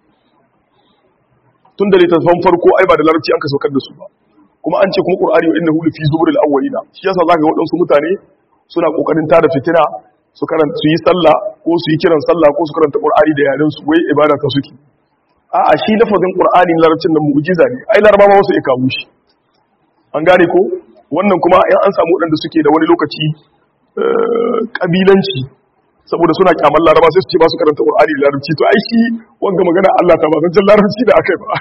tun da littafin farko ai ba da larabci an ka saukar da su ba kuma an ce kuma qur'ani wa innahu la fi zuburil awwalina shi yasa zaka ga wadansu mutane suna kokarin tada fitina su karanta su yi sallah ko su yi kiran sallah ko su karanta qur'ani da yaren su wai ibada ta suke a'a shi lafazin qur'ani larabcin nan mu'jiza ne ai laraba ma wasu ya kawo shi an gane ko wannan kuma in an samu wadanda suke da wani lokaci kabilanci saboda suna kyaman laraba sai su ce ba su karanta qur'ani da larabci to ai shi wanga magana Allah ta ba zan larabci da akai ba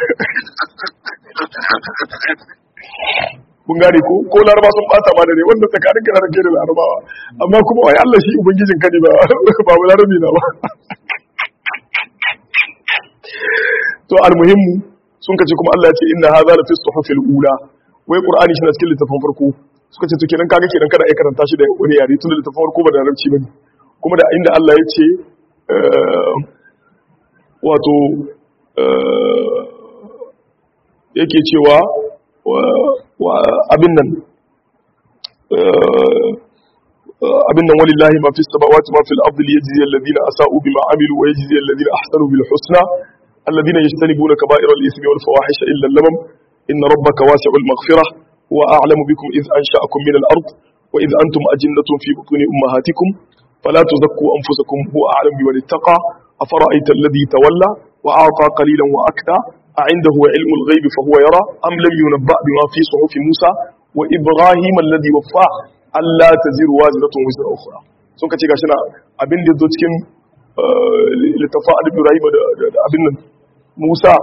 kun gane ko ko laraba sun bata ma da ne wanda tsakanin kana rage da larabawa amma kuma wai Allah shi ubangijin ka ne ba ba mu larabi na ba to almuhimmu sun kace kuma Allah ya ce inna hadha la fi suhufil ula wai qur'ani shi na cikin littafin farko suka ce to kenan kaga kenan kada ai karanta shi da wani yare tun da littafin farko ba da larabci bane kuma da inda Allah ya ce wato yake cewa abin nan abin nan walillahi ma fi samawati ma fil ardi liyajzi alladhina asa'u bima amilu wa yajzi alladhina ahsanu bil husna alladhina yajtanibuna kaba'ira al ithmi wal fawahisha illa al-lamam inna rabbaka wasi'ul maghfirah huwa a'lamu bikum idh ansha'akum min al-ard wa idh antum ajinnatun fi butuni ummahatikum fala tuzakku anfusakum huwa a'lamu biman ittaqa afara'aita alladhi tawalla wa a'ta qalilan wa akta أعنده علم الغيب فهو يرى أم لم ينبأ بما في صحف موسى وإبراهيم الذي وفى ألا تزر وازرة وزر أخرى sun ka ce gashi na abin da zo cikin littafa a Ibrahim da abin nan Musa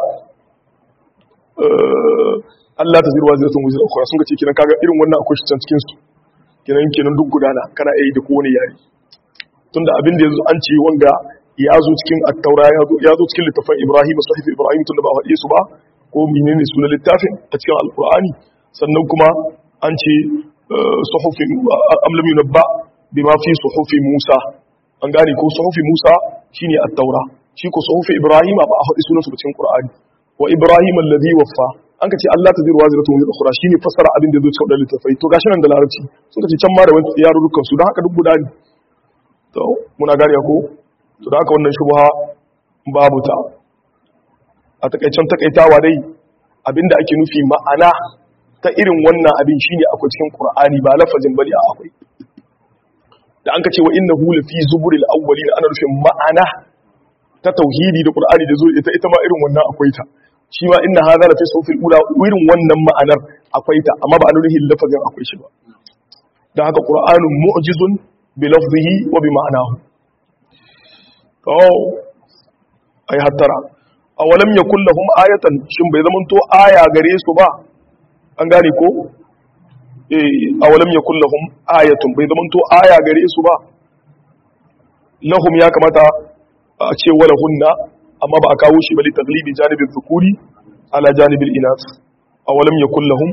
Allah ta zirwa ziratun wuzir akwai sun ka ce kinan kaga irin wannan akwai shi can cikin su kinan kenan duk gudana kana yi da kowane yare tunda abin da yanzu an ce wanga ya zo cikin attaura ya zo cikin littafin ibrahim sahif ibrahim tun da ba faɗe su ba ko menene sunan littafin a cikin alkur'ani sannan kuma an ce suhufi am lam yunabba bima fi suhufi Musa an gane ko suhufi Musa shine at-taura shi ko suhufi Ibrahim ba a haɗi sunan su cikin Qur'ani wa Ibrahim alladhi waffa an ka ce Allah ta zirwa ziratu min ukhra shine fassara abin da zai cikin littafai to gashi nan da larabci suka ce can ma da wani yarurrukan su don haka duk guda ne to muna gane ko to da haka wannan shubha babu ta a takaicen takaitawa dai abinda ake nufi ma'ana ta irin wannan abin shine akwai cikin Qur'ani ba lafazin bane a akwai da an ka ce wa innahu lafi zuburil awwalin ana nufin ma'ana ta tauhidi da Qur'ani da zuwa ita ita ma irin wannan akwai ta shi ma inna hadha lafi sufil ula irin wannan ma'anar akwai ta amma ba a nufin lafazin akwai shi ba dan haka Qur'anun mu'jizun bi lafzihi wa bi ma'anahu to ai hattara awalam yakul lahum ayatan shin bai zamanto aya gare su ba an gane ko eh awalam yakul lahum ayatun bai zamanto aya gare su ba lahum ya kamata a ce wala hunna amma ba a kawo shi bali taglibi janibin dhukuri ala janibil inas awalam yakul lahum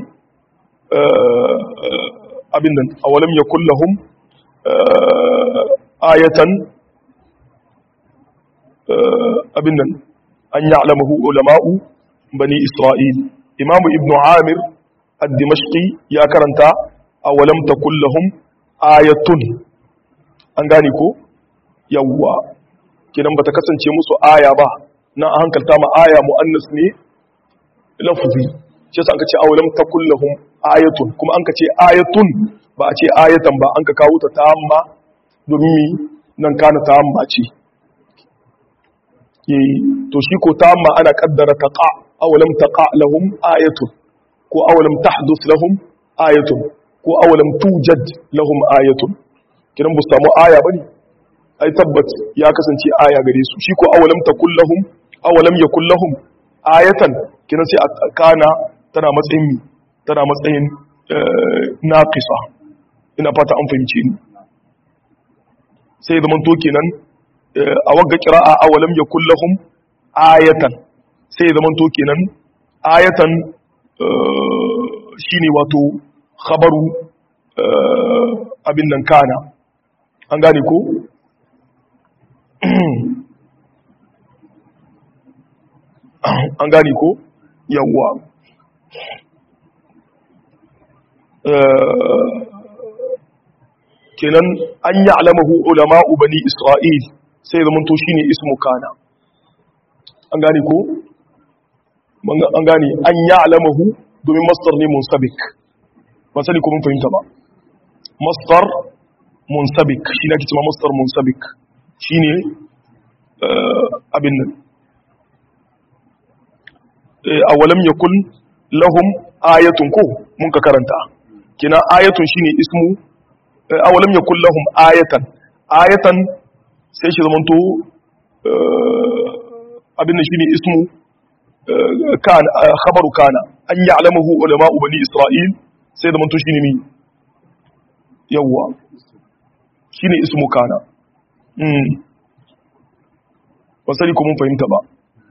abin nan awalam yakul lahum ayatan abin nan an ya'lamahu ulama'u bani isra'il imamu ibnu amir ad-dimashqi ya karanta awalam takul lahum ayatun an gane ko yawwa kidan bata kasance musu aya ba na hankalta ma aya muannas ne lafzi shi yasa an kace awalam takul lahum ayatun kuma an kace ayatun ba a ce ayatan ba an ka kawo ta tamma domin nan kana tamma ce to shi ko tamma ana kaddara taqa awalam taqa lahum ayatun ko awalam tahdus lahum ayatun ko awalam tujad lahum ayatun kidan bu samu aya bane ai tabbat ya kasance aya gare su shi ko awalam takul lahum awalam yakul lahum ayatan kidan sai kana tana matsayin mi tana matsayin naqisa ina fata an fahimce ni sai zaman to kenan a wagga qira'a awalam yakul lahum ayatan sai zaman to kenan ayatan shine wato khabaru abin nan kana an gane ko an gane ko yawwa kenan an yi alamahu ulama'u bani isra'il sai zama to shine ismu kana an gane ko an gane an yi alamahu domin mastar ne munsabik ba sani ko mun fahimta ba mastar munsabik shi na kicima mastar munsabik shi ne abin nan a walam ya kun lahum ayatun ko mun ka karanta kina ayatun shi ne ismu a walam ya kun lahum ayatan ayatan sai shi zamanto abin nan shi ne ismu khabaru kana an yi alamahu ulama'u bani isra'il sai da manto shi ne mi yawwa shi ne ismu kana wasari kuma fahimta ba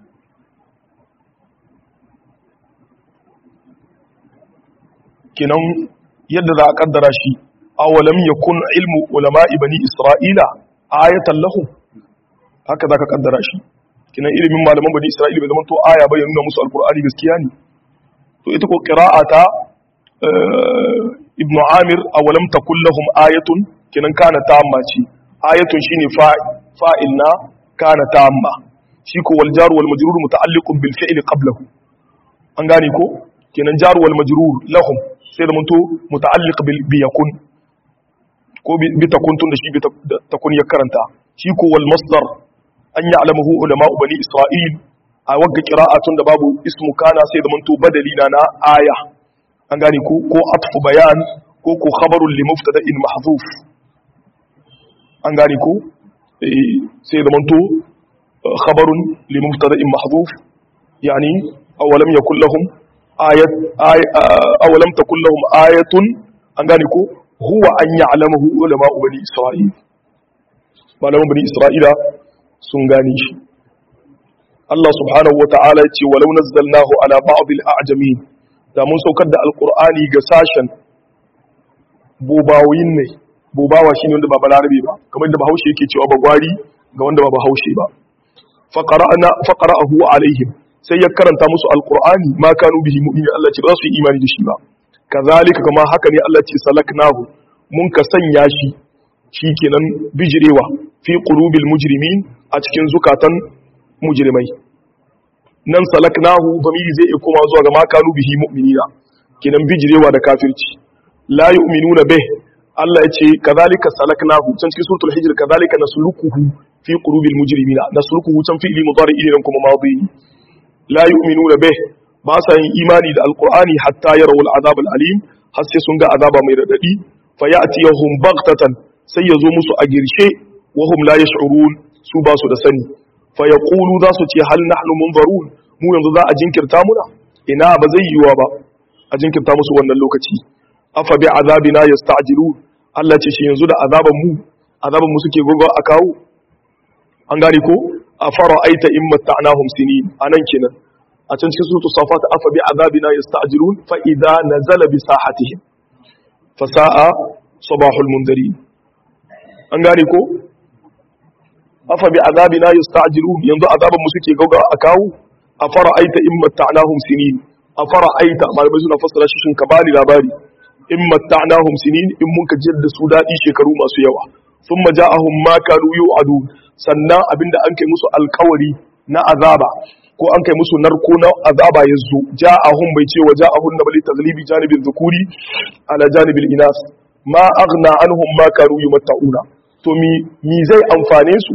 kinan yadda za a kaddara shi awalam yakun ilmu ulama'i bani isra'ila ayatan lahum haka za ka kaddara shi kinan ilimin malaman bani isra'ila bai zama to aya bai nuna musu alkur'ani gaskiya ne to ita ko qira'ata ibnu amir awalam takul lahum ayatun kinan kana tamma ce ayatun shine fa'il na kana tamma shi ko wal jar wal majrur muta'alliqun bil fi'li qablahu an gane ko kinan jar wal majrur lahum sai da munto muta'alliq bil bi yakun ko bi takun tun da shi bi takun ya karanta shi ko wal masdar an ya'lamuhu ulama'u bani isra'il a wagga qira'atun da babu ismu kana sai da munto badali na na aya an gane ko ko atfu bayan ko ko khabarun li mubtada'in mahdhuf an gane ko sai da manto khabarun li mubtada'in mahdhuf yani awalam yakul lahum ayat awalam takul lahum ayatun an gane ko huwa an ya'lamahu ulama bani isra'il malaman bani isra'ila sun gane shi Allah subhanahu wata'ala ya ce walau nazzalnahu ala ba'd al-a'jamin da mun saukar da alqur'ani ga sashen bobawoyin ne bobawa shine wanda ba balarabe ba kamar da bahaushe yake cewa bagwari ga wanda ba bahaushe ba faqara'na faqara'ahu alaihim sai ya karanta musu alqur'ani ma kanu bihi mu'minin Allah ce ba su yi imani da shi ba kazalika kama haka ne Allah ce salaknahu mun ka sanya shi shikenan bijirewa fi qulubil mujrimin a cikin zukatan mujrimai nan salaknahu zamiri zai iya koma zuwa ga ma kanu bihi mu'minina kenan bijirewa da kafirci la yu'minuna bih Allah ya ce kazalika salaknahu can cikin suratul hijr kazalika nasluquhu fi qulubil mujrimina nasluquhu can fi'li mudari ne kuma madi la yu'minuna bih ba sa yin imani da alqur'ani hatta yarawu al'azab al'alim har sai sun ga azaba mai radadi fa ya'tiyahum baghtatan sai ya zo musu a girshe wa hum la yash'urun su ba su da sani fa yaqulu za su ce hal nahnu munzarun mu yanzu za a jinkirta muna ina ba zai yiwa ba a jinkirta musu wannan lokaci afa bi azabina yasta'jilun Allah ce shi yanzu da azaban mu azaban mu suke gogo a kawo an gane ko afara aita in matta'nahum sinin anan kenan a can cikin suratul safat afa bi azabina yasta'jilun fa idza nazala bi sahatihim fa sa'a sabahul mundirin an gane ko afa bi azabina yasta'jilun yanzu azaban mu suke gogo a kawo afara aita in matta'nahum sinin afara aita malamai suna fassara shi shin ka bani labari in matta'nahum sinin in mun ka jiyar da su dadi shekaru masu yawa thumma ja'ahum ma kanu yu'adu sannan abinda an kai musu alkawari na azaba ko an kai musu narko na azaba yanzu ja'ahum bai ce wa ja'ahum na bali taglibi janibin zukuri ala janibil inas ma aghna anhum ma kanu yumatta'una to mi mi zai amfane su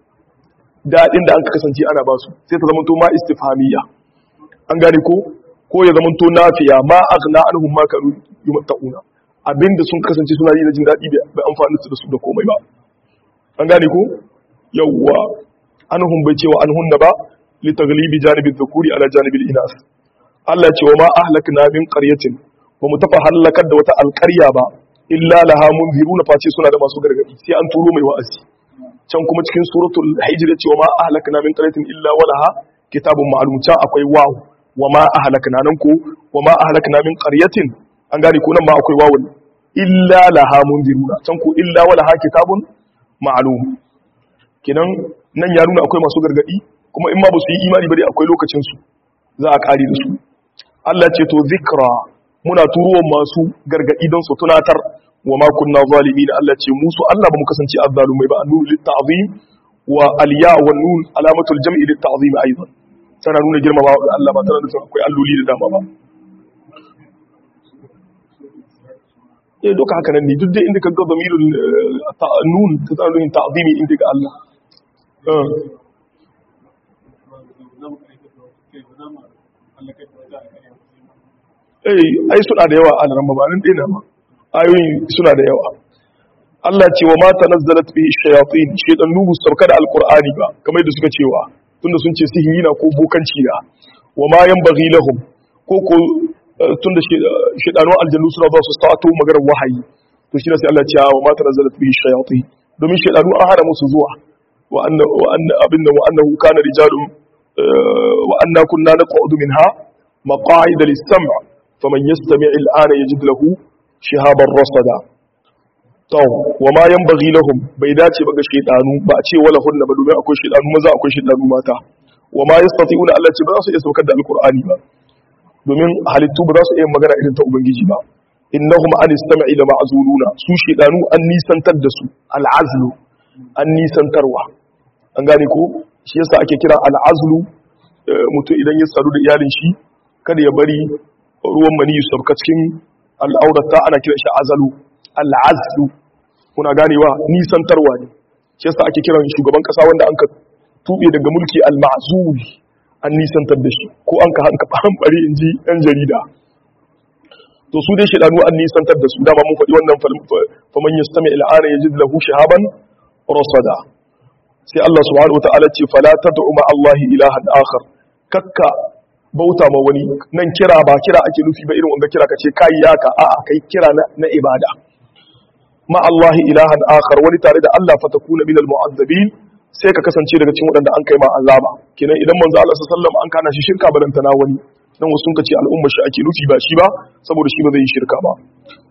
dadin da an ka kasance ana ba su sai ta zama to ma istifhamiyya an gane ko ko ya zama to nafiya ma aghna anhum ma kanu yumatta'una abinda sun kasance suna yi na jin dadi bai amfani su da su da komai ba an gane ko yawwa anhum bai cewa anhunna ba li taglibi janibi dhukuri ala janibi inas Allah ce wa ma ahlakna min qaryatin ba mu tafa halakar da wata alƙarya ba illa laha munziruna face suna da masu gargadi sai an turo mai wa'azi can kuma cikin suratul hijr ce wa ma ahlakna min qaryatin illa walaha kitabun ma'lum can akwai waw wa ma ahlakna nan ko wa ma ahlakna min qaryatin an gane ko nan ma akwai wawun illa laha munziruna can ko illa walaha kitabun ma'lum kinan nan ya nuna akwai masu gargadi kuma in ma ba su yi imani ba dai akwai lokacin su za a kare da su Allah ce to zikra muna turuwan masu gargadi don su tunatar wa ma kunna zalimin Allah ce musu Allah ba mu kasance azzalumai ba annuru lit ta'zim wa alya wa nun alamatul jam'i lit ta'zim aidan tana nuna girmama ga Allah ba tana nuna akwai alloli da dama ba eh duka haka nan ne duk dai inda ka ga damirul nun ta tana nuna ta'zimi inda ga Allah eh ai suna da yawa a nan mabanin dina ma ayoyin suna da yawa Allah ce wa ma tanazzalat bihi shayatin shaytan nubu sauka da alqur'ani ba kamar da suka cewa tunda sun ce sihiri na ko bokanci na wa ma yanbaghi lahum ko ko tunda shaytanu aljannu suna ba su sa'atu maganar wahayi to shi ne sai Allah ce wa ma tanazzalat bihi shayatin domin shaytanu an hada musu zuwa wa anna wa anna abinda wa annahu kana rijalun wa anna kunna naq'udu minha maq'ida lis-sam' faman yastami' al-ana yajid lahu shihaban rasada to wa ma yanbaghi lahum bai dace ba ga shedanu ba a ce wala hunna ba domin akwai shedanu maza akwai shedanu mata wa ma yastati'una Allah ce ba za su iya saukar da alqur'ani ba domin halittu ba za su iya magana irin ta ubangiji ba innahum an istami'i la ma'zuluna su shedanu an nisantar da su al'azlu an nisantarwa an gane ko shi yasa ake kira al'azlu mutum idan ya sadu da iyalin shi kada ya bari ruwan mani su sabka cikin al'aurata ana kira shi azalu al'azlu kuna ganewa nisantarwa ne shi yasa ake kiran shugaban kasa wanda an ka tube daga mulki al-ma'zul an nisantar da shi ko an ka hanka bari in ji yan jarida to su dai shedanu an nisantar da su dama mun faɗi wannan faman yastami al'ana yajid lahu shihaban rasada sai Allah subhanahu wa ta'ala ce fala tad'u ma Allah ilahan akhar kakka bauta ma wani nan kira ba kira ake nufi ba irin wanda kira ka ce kai yaka a'a kai kira na ibada ma Allah ilahan akhar wani tare da Allah fatakuna minal mu'azzabin sai ka kasance daga cikin waɗanda an kai ma azaba kenan idan manzo Allah sallallahu alaihi wasallam an kana shi shirka balantana wani dan wasu sun ce al'umma shi ake nufi ba shi ba saboda shi ba zai yi shirka ba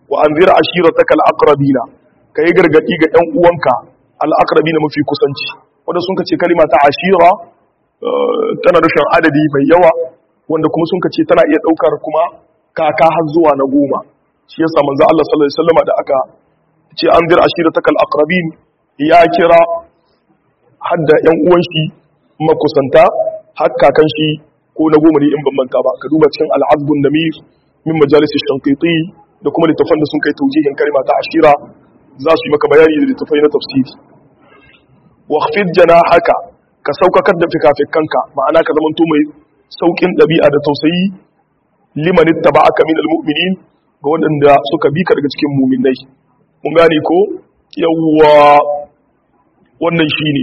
wa anzir ashirataka al-aqrabina kai gargadi ga ɗan uwanka al-aqrabina mafi kusanci wanda sun kace kalima ta ashira tana nufin adadi mai yawa wanda kuma sun kace tana iya daukar kuma kaka har zuwa na goma shi yasa manzo Allah sallallahu alaihi wasallam da aka ce anzir ashirataka al-aqrabin ya kira hadda yan uwan shi makusanta har kakan shi ko na goma ne in ban manta ba ka duba cikin al-azbun namir min majalis shanqiti da kuma littafan da sun kai taujihin kalma ta ashira za su yi maka bayani da littafai na tafsiri waqfid janahaka ka saukakar da fikafikanka ma'ana ka zamanto mai saukin dabi'a da tausayi liman ittaba'aka min almu'minin ga waɗanda suka bi ka daga cikin mu'minai mun gane ko yawwa wannan shine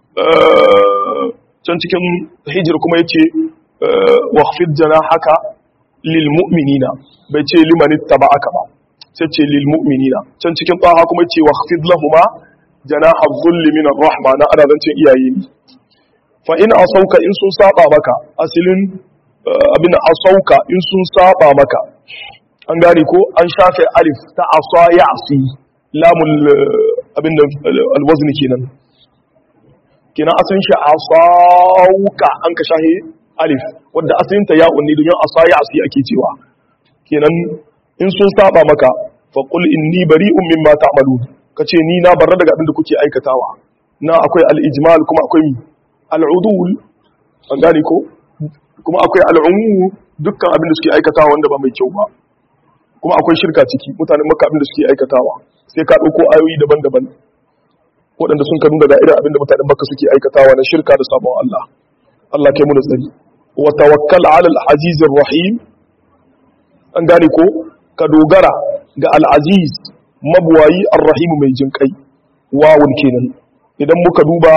can cikin hijir kuma yace waqfid janahaka lil mu'minina bai ce liman ittaba'aka ba sai ce lil mu'minina can cikin taha kuma yace waqfid lahumu janaha dhulli min ar-rahma na ana zancin iyaye ne fa in asauka in sun saba maka asilin abin asauka in sun saba maka an gane ko an shafe alif ta asa ya'si lamul abin da alwazn kenan kenan asalin shi asauka an ka shahe alif wanda asalin ta ya'un ne don asa ya'si ake cewa kenan in sun saba maka fa qul inni bari'un mimma ta'malun kace ni na barra daga abin da kuke aikatawa na akwai al-ijmal kuma akwai al'udul an gane ko kuma akwai al'ummu dukkan abin da suke aikatawa wanda ba mai kyau ba kuma akwai shirka ciki mutanen maka abin da suke aikatawa sai ka ɗauko ayoyi daban-daban waɗanda sun kanu daga irin abin da mutanen maka suke aikatawa na shirka da sabon Allah Allah kai mu da tsari wa tawakkal ala al-aziz rahim an gane ko ka dogara ga al-aziz mabuwayi ar-rahim mai jinkai wawun kenan idan muka duba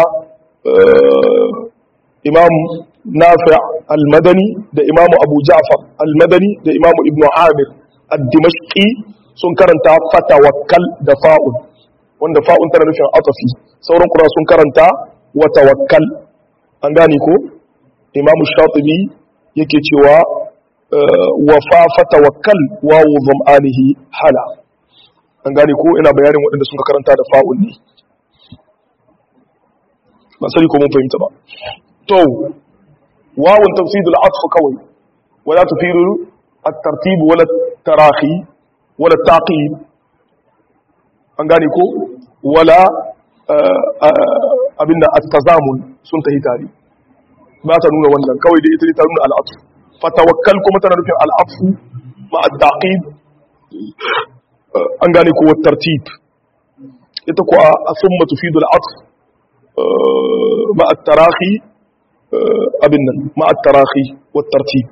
imam nafi' al-madani da imam abu ja'far al-madani da imam ibn amir ad-dimashqi sun karanta fatawakkal da fa'un wanda fa'un tana nufin atafi sauran kura sun karanta wa tawakkal an gane ko imam shatibi yake cewa wa fa fatawakkal wa zam'anihi hala an gane ko ina bayanin waɗanda sun karanta da fa'un ne ba sani ko mun fahimta ba to wawun tafsidul atf kawai wala tufiru at-tartib wala tarahi wala taqib an gane ko wala abinda at-tazamun sun tahi tare ba ta nuna wannan kawai da ita ta nuna al-atf fatawakkal kuma tana nufin al-atf ma at-taqib an gane ko wa tartib ita ko a thumma tufidu al-atf مع التراخي abin مع التراخي والترتيب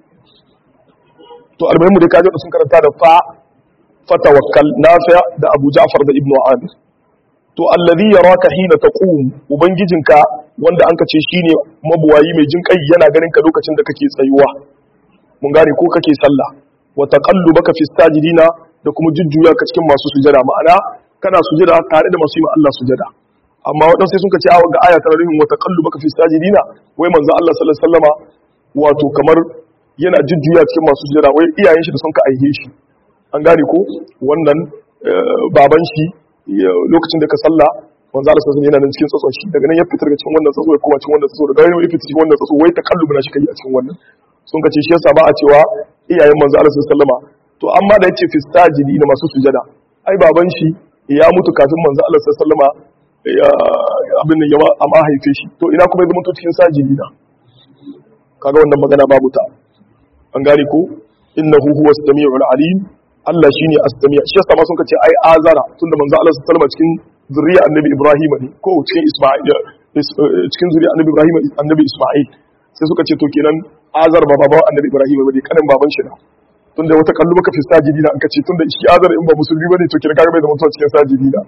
to almuhimmu da kaje sun karanta da fa fatawakkal nafi' da Abu Ja'far da Ibn Amir to alladhi yaraka hina taqum ubangijinka wanda anka ce shine mabuwayi mai jin kai yana ganin ka lokacin da kake tsayuwa mun gane ko kake sallah wa taqallubaka fi sajidina da kuma jujjuya ka cikin masu sujada ma'ana kana sujada tare da masu yi Allah sujada amma waɗansu sai sun ka ce a ga aya tana nufin wata kallu baka fi sajidina wai manzo Allah sallallahu alaihi wasallama wato kamar yana jujjuya cikin masu sujada wai iyayen shi da sun ka aihe shi an gane ko wannan baban shi lokacin da ka sallah manzo Allah sallallahu yana nan cikin tsatson shi daga nan ya fitar daga cikin wannan tsatso ya koma cikin wannan tsatso daga nan ya fitar cikin wannan tsatso wai ta kallu na shi kai a cikin wannan sun ka ce shi yasa ba a cewa iyayen manzo Allah sallallahu alaihi wasallama to amma da yace fi sajidina masu sujada ai baban shi ya mutu kafin manzo Allah sallallahu alaihi wasallama abin da yawa a mahaife shi to ina kuma zama cikin sajidi na kaga wannan magana babu ta an gane ko innahu huwa as-sami'ul alim Allah shine as-sami' shi yasa ma sun kace ai azara tunda manzo Allah sallallahu alaihi cikin zuriya annabi Ibrahim ne ko cikin Isma'il cikin zuriya annabi Ibrahim annabi Isma'il sai suka ce to kenan azar ba baban annabi Ibrahim bane kanin baban shi na tunda wata kallu baka fi sajidi na an kace tunda shi azar in ba musulmi bane to kenan kaga bai da mutuwa cikin sajidi na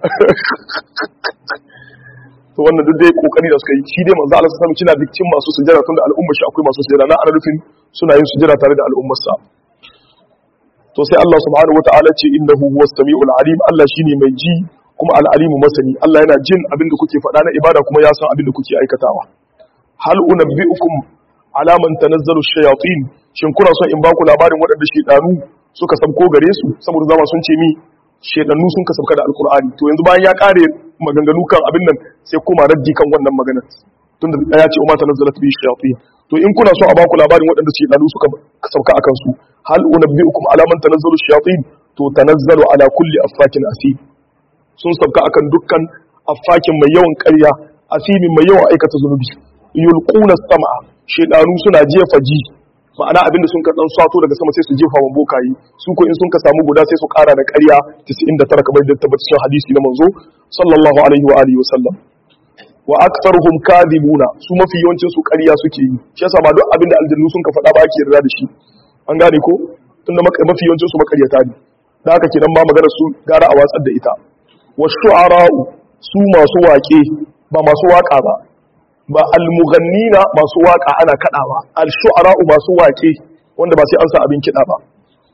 to wannan duk dai kokari da suka yi shi dai manzo Allah sallallahu alaihi wasallam cikin masu sujada tunda al'umma shi akwai masu sujada na ana nufin suna yin sujada tare da al'ummar sa to sai Allah subhanahu wataala ce innahu huwas samiul alim Allah shine mai ji kuma al-alimu masani Allah yana jin abin da kuke faɗa na ibada kuma ya san abin da kuke aikatawa hal unabbiukum ala man tanazzalu shayatin shin kuna son in baku labarin waɗanda shedanu suka sabko gare su saboda zama sun ce mi shedannu sun ka sabka da alkur'ani to yanzu bayan ya kare maganganu kan abin nan sai kuma raddi kan wannan maganar tunda ya ce umma tanazzalat bi shayatin to in kuna so a baku labarin waɗanda shedannu suka sabka akan su hal unabbiukum ala man tanazzalu shayatin to tanazzalu ala kulli affakin asim sun sabka akan dukkan affakin mai yawan ƙarya asimin mai yawan aikata zunubi yulquna sam'a shedanu suna jefa ji ma'ana abinda sun ka dan sato daga sama sai su jefa wa bokayi su ko in sun ka samu guda sai su kara da ƙarya 99 kamar da tabbata cikin hadisi na manzo sallallahu alaihi wa alihi wasallam wa aktharuhum kadhibuna su mafi yawancin su ƙarya suke yi shi yasa ba duk abinda aljannu sun ka faɗa ba ake yarda da shi an gane ko tunda mafi yawancin su makaryata ne da haka kenan ba magana su gara a watsar da ita wa shu'ara'u su masu waƙe ba masu waƙa ba ba almughannina masu waka ana kadawa alshu'ara'u masu wake wanda ba sai an sa abin kida ba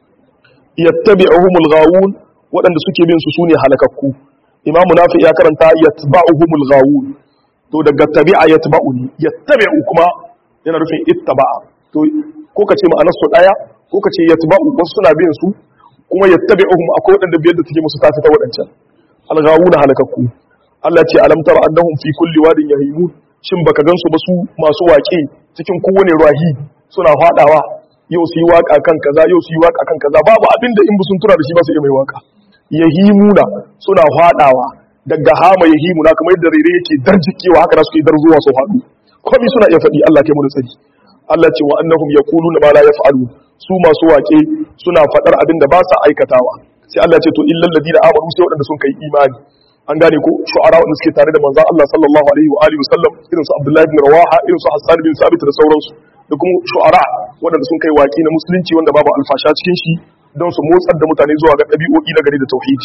yattabi'uhumul ghawun waɗanda suke bin su sune halakakku imam nafi ya karanta yatba'uhumul ghawun to daga tabi'a yatba'uni yattabi'u kuma yana nufin ittaba'a to ko kace ma'anar su daya ko kace yatba'u wasu suna bin su kuma yattabi'uhum akwai waɗanda biyar da take musu tafi ta waɗancan alghawuna halakakku Allah ce alam tara annahum fi kulli wadin yahimun shin baka gansu ba su masu waƙe cikin kowane rahi suna faɗawa yau su yi waƙa kan kaza yau su yi waƙa kan kaza babu abin da in bu sun tura da shi ba su iya mai waƙa yahimuna suna faɗawa daga hama yahimuna kamar yadda rere yake darjikewa haka da suke darzuwa su faɗu komai suna iya faɗi Allah kai mu da tsari Allah ce wa annahum yaquluna ma la yaf'alu su masu waƙe suna faɗar abin da ba sa aikatawa sai Allah ce to illal ladina amanu sai waɗanda sun kai imani an gane ko shu'ara wanda suke tare da manzon Allah sallallahu alaihi wa alihi wasallam irin su Abdullahi bin Rawaha irin su Hassan bin Sabit da sauransu da kuma shu'ara wanda sun kai waki na musulunci wanda babu alfasha cikin shi don su motsar da mutane zuwa ga dabi'o'i na gari da tauhidi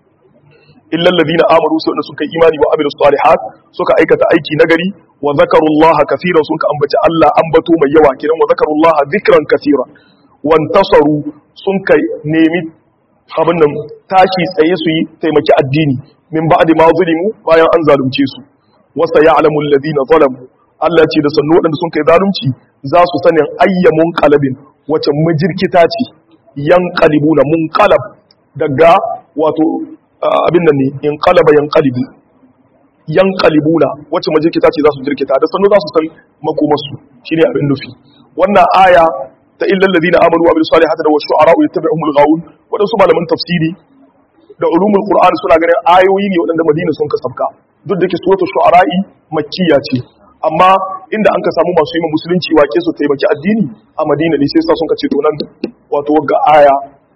illa alladhina amanu su wanda suka imani wa amilus salihat suka aikata aiki na gari wa zakarullaha kaseeran sun ka ambaci Allah ambato mai yawa kiran wa zakarullaha dhikran kaseeran wantasaru sun kai nemi abin nan tashi tsaye su yi taimaki addini min ba'di ma zulimu bayan an zalunce su wasa ya'lamu alladhina zalamu Allah ce da sannu waɗanda sun kai zalunci za su sanin ayyamun qalabin wace majirkita ce yan qalibuna munqalab daga wato abin nan ne in qalaba yan qalibu yan qalibuna wace majirkita ce za su jirkita da sannu za su san makomarsu shine abin nufi wannan aya ta illal ladina amanu wa bil salihati wa shu'ara yattabi'uhumul ghawun wadansu malaman tafsiri da ulumul qur'an suna ganin ayoyi ne wadanda madina sun kasafka duk da ke suratul shu'ara'i makkiya ce amma inda an ka samu masu yi musulunci wake su taimaki addini a madina ne sai sa sun ka ce to nan wato wagga aya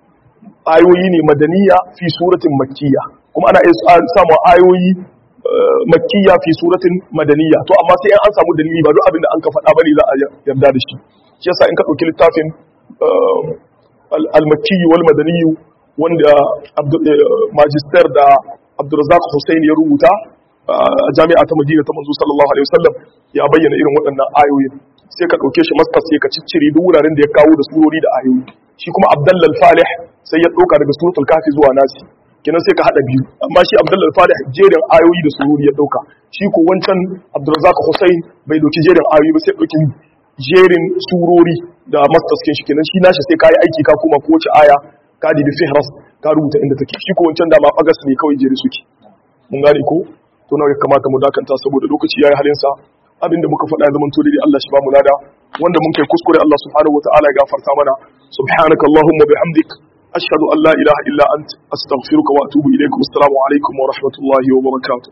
ayoyi ne madaniya fi suratin makkiya kuma ana iya samun ayoyi makkiya fi suratin madaniya to amma sai an samu dalili ba duk abin da an ka faɗa bane za a yarda da shi shi yasa in ka ɗauki littafin al-makki wal madani wanda magister da Abdulrazak Hussein ya rubuta a jami'a ta Madina ta manzo sallallahu alaihi wasallam ya bayyana irin waɗannan ayoyin sai ka ɗauke shi masters sai ka ciccire duk wuraren da ya kawo da surori da ayoyi shi kuma Abdullal Falih sai ya ɗauka daga suratul kafi zuwa nasi kenan sai ka haɗa biyu amma shi Abdullal Falih jerin ayoyi da surori ya ɗauka shi ko wancan Abdulrazak Hussein bai ɗauki jerin ayoyi ba sai ɗauki jerin surori da masters kin shi kenan shi nashi sai kayi aiki ka koma ko wace aya ka dibi fihras ka rubuta inda take shi ko wancan da ma agas ne kawai jeri suke mun gane ko to nawa ya kamata mu dakanta saboda lokaci yayi halin sa abinda muka faɗa zaman to dai Allah shi ba mu lada wanda mun kai kuskure Allah subhanahu wataala ya gafarta mana subhanakallahumma bihamdik ashhadu an la ilaha illa ant astaghfiruka wa atubu ilaikum assalamu alaikum wa rahmatullahi wa barakatuh